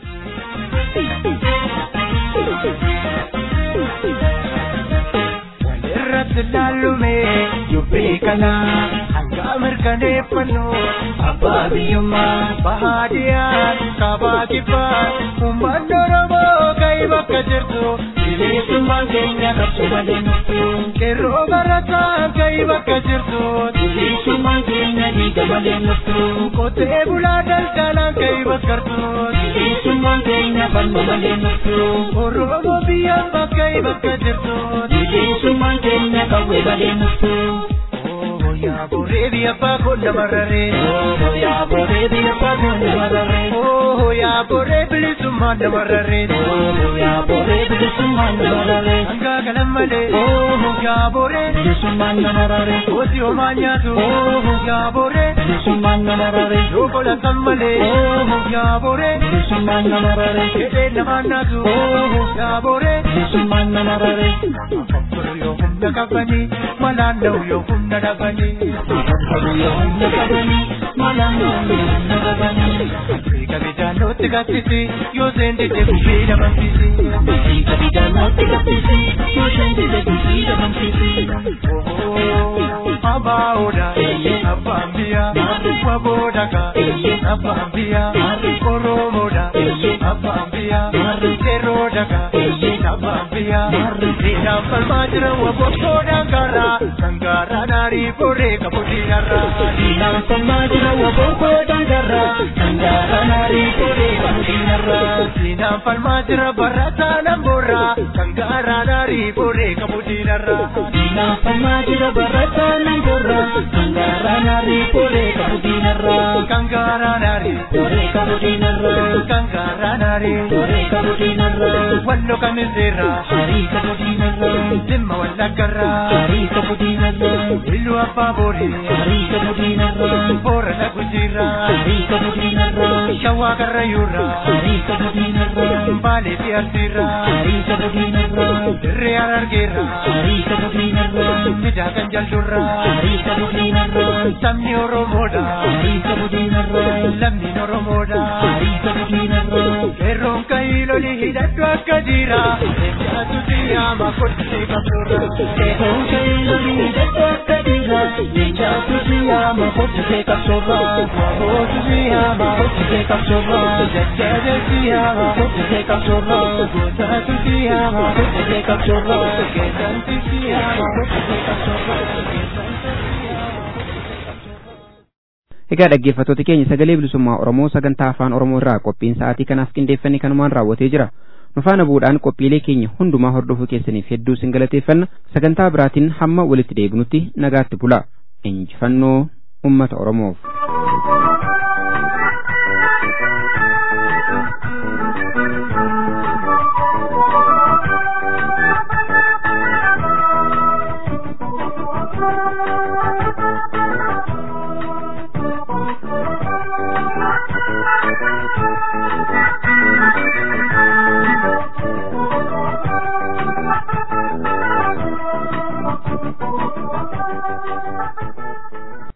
D: irratti laallume dubbii kana hanga mirkaneeffannoo abbaa biyyummaa bahaadiyaan kaabaa kibbaa uummanni oromoo ka'ii bakka jirtu bilisummaan keenya qabsu malee nuftu qeerroo barataa ka'ii bakka jirtu bilisummaan keenya dhiiga malee nuftu qotee bulaa daldalaan ka'ii bakka jirtu bilisummaan keenya falma malee nuftu oromoo biyyaan bakka bakka jirtu bilisummaan keenya qawwee malee nuftu. yaa boree biyya baakoo namarraree. yaa boree biyya baakoo namarraree. yaa boree bilisummaa namarraree. yaa boree bilisummaa namarraree. Hangaa kanan malee. yaa boree bilisummaa namarraree. Kooti homaa nyaatu. yaa boree bilisummaa namarraree. Yoo kolatan malee. yaa boree bilisummaa namarraree. Jedhee namaan naatu. yaa boree bilisummaa namarraree. Yoo humna qabanii malaan ta'u yoo humna dhabanii. Kabijanooti gattisi yoo seendite kubbee dhabamsisi. Kabijanooti gattisi yoo seendite kubbee dhabamsisi. Abaaoodha abbaan biyyaa waboodhaka abbaan biyyaa oromoodha abbaan biyyaa seeroodhaka abbaan biyyaa diinaan falmaa jira wabokkoodhaan garaa sangaarraa naarii boree kabudiinarraa diinaan falmaa jira wabokkoodhaan garaa sangaarraa naarii boree kabudiinarraa diinaan falmaa jira barataa namboorraa sangaarraa naarii boree kabudiinarraa diinaan falmaa jira barataa namboorraa sangaarraa naarii boree kabudiinarraa sangaarraa naarii boree kabudiinarraa sangaarraa naarii boree kabudiinarraa wallo kamiseerraa harii kabudiinarraa dhimma wallaggarraa harii kabudiinarraa illu abbaa booree harii kabudiinarraa boorana gujiirraa harii kabudiinarraa shawaa karrayyuurraa
E: Ariisa godinarraa
D: baalee fi arsiirraa
E: Ariisa godinarraa
D: dirree harargeerraa
E: Ariisa godinarraa
D: midhaan jal'uurraa
E: Ariisa godinarraa
D: sabni oromoodha
E: Ariisa godinarraa
D: lammiin oromoodha
E: Ariisa godinarraa
D: qeerroon kaayilolii hidhadhu akka jira eenyatu siyaama kottee qabdurra
E: Qeerroon kaayilolii hidhadhu akka jira eenyatu siyaama kottee qabdurra Wabooti siyaama kottee qabdurra Jajjabe siyaama kottee qabdurra Gootatu siyaama kottee qabdurra Qeerransi siyaama kottee qabdurra
B: Egaa dhaggeeffattoota keenya sagalee bilisummaa Oromoo sagantaa afaan Oromoo irraa qophiin sa'aatii kanaaf qindeeffame kanumaan raawwatee jira. Nu faana bu'uudhaan qophiilee keenya hundumaa hordofuu keessaniif hedduu sin galateeffanna sagantaa biraatiin hamma walitti deebinutti nagaatti bula. Injifannoo uummata Oromoof.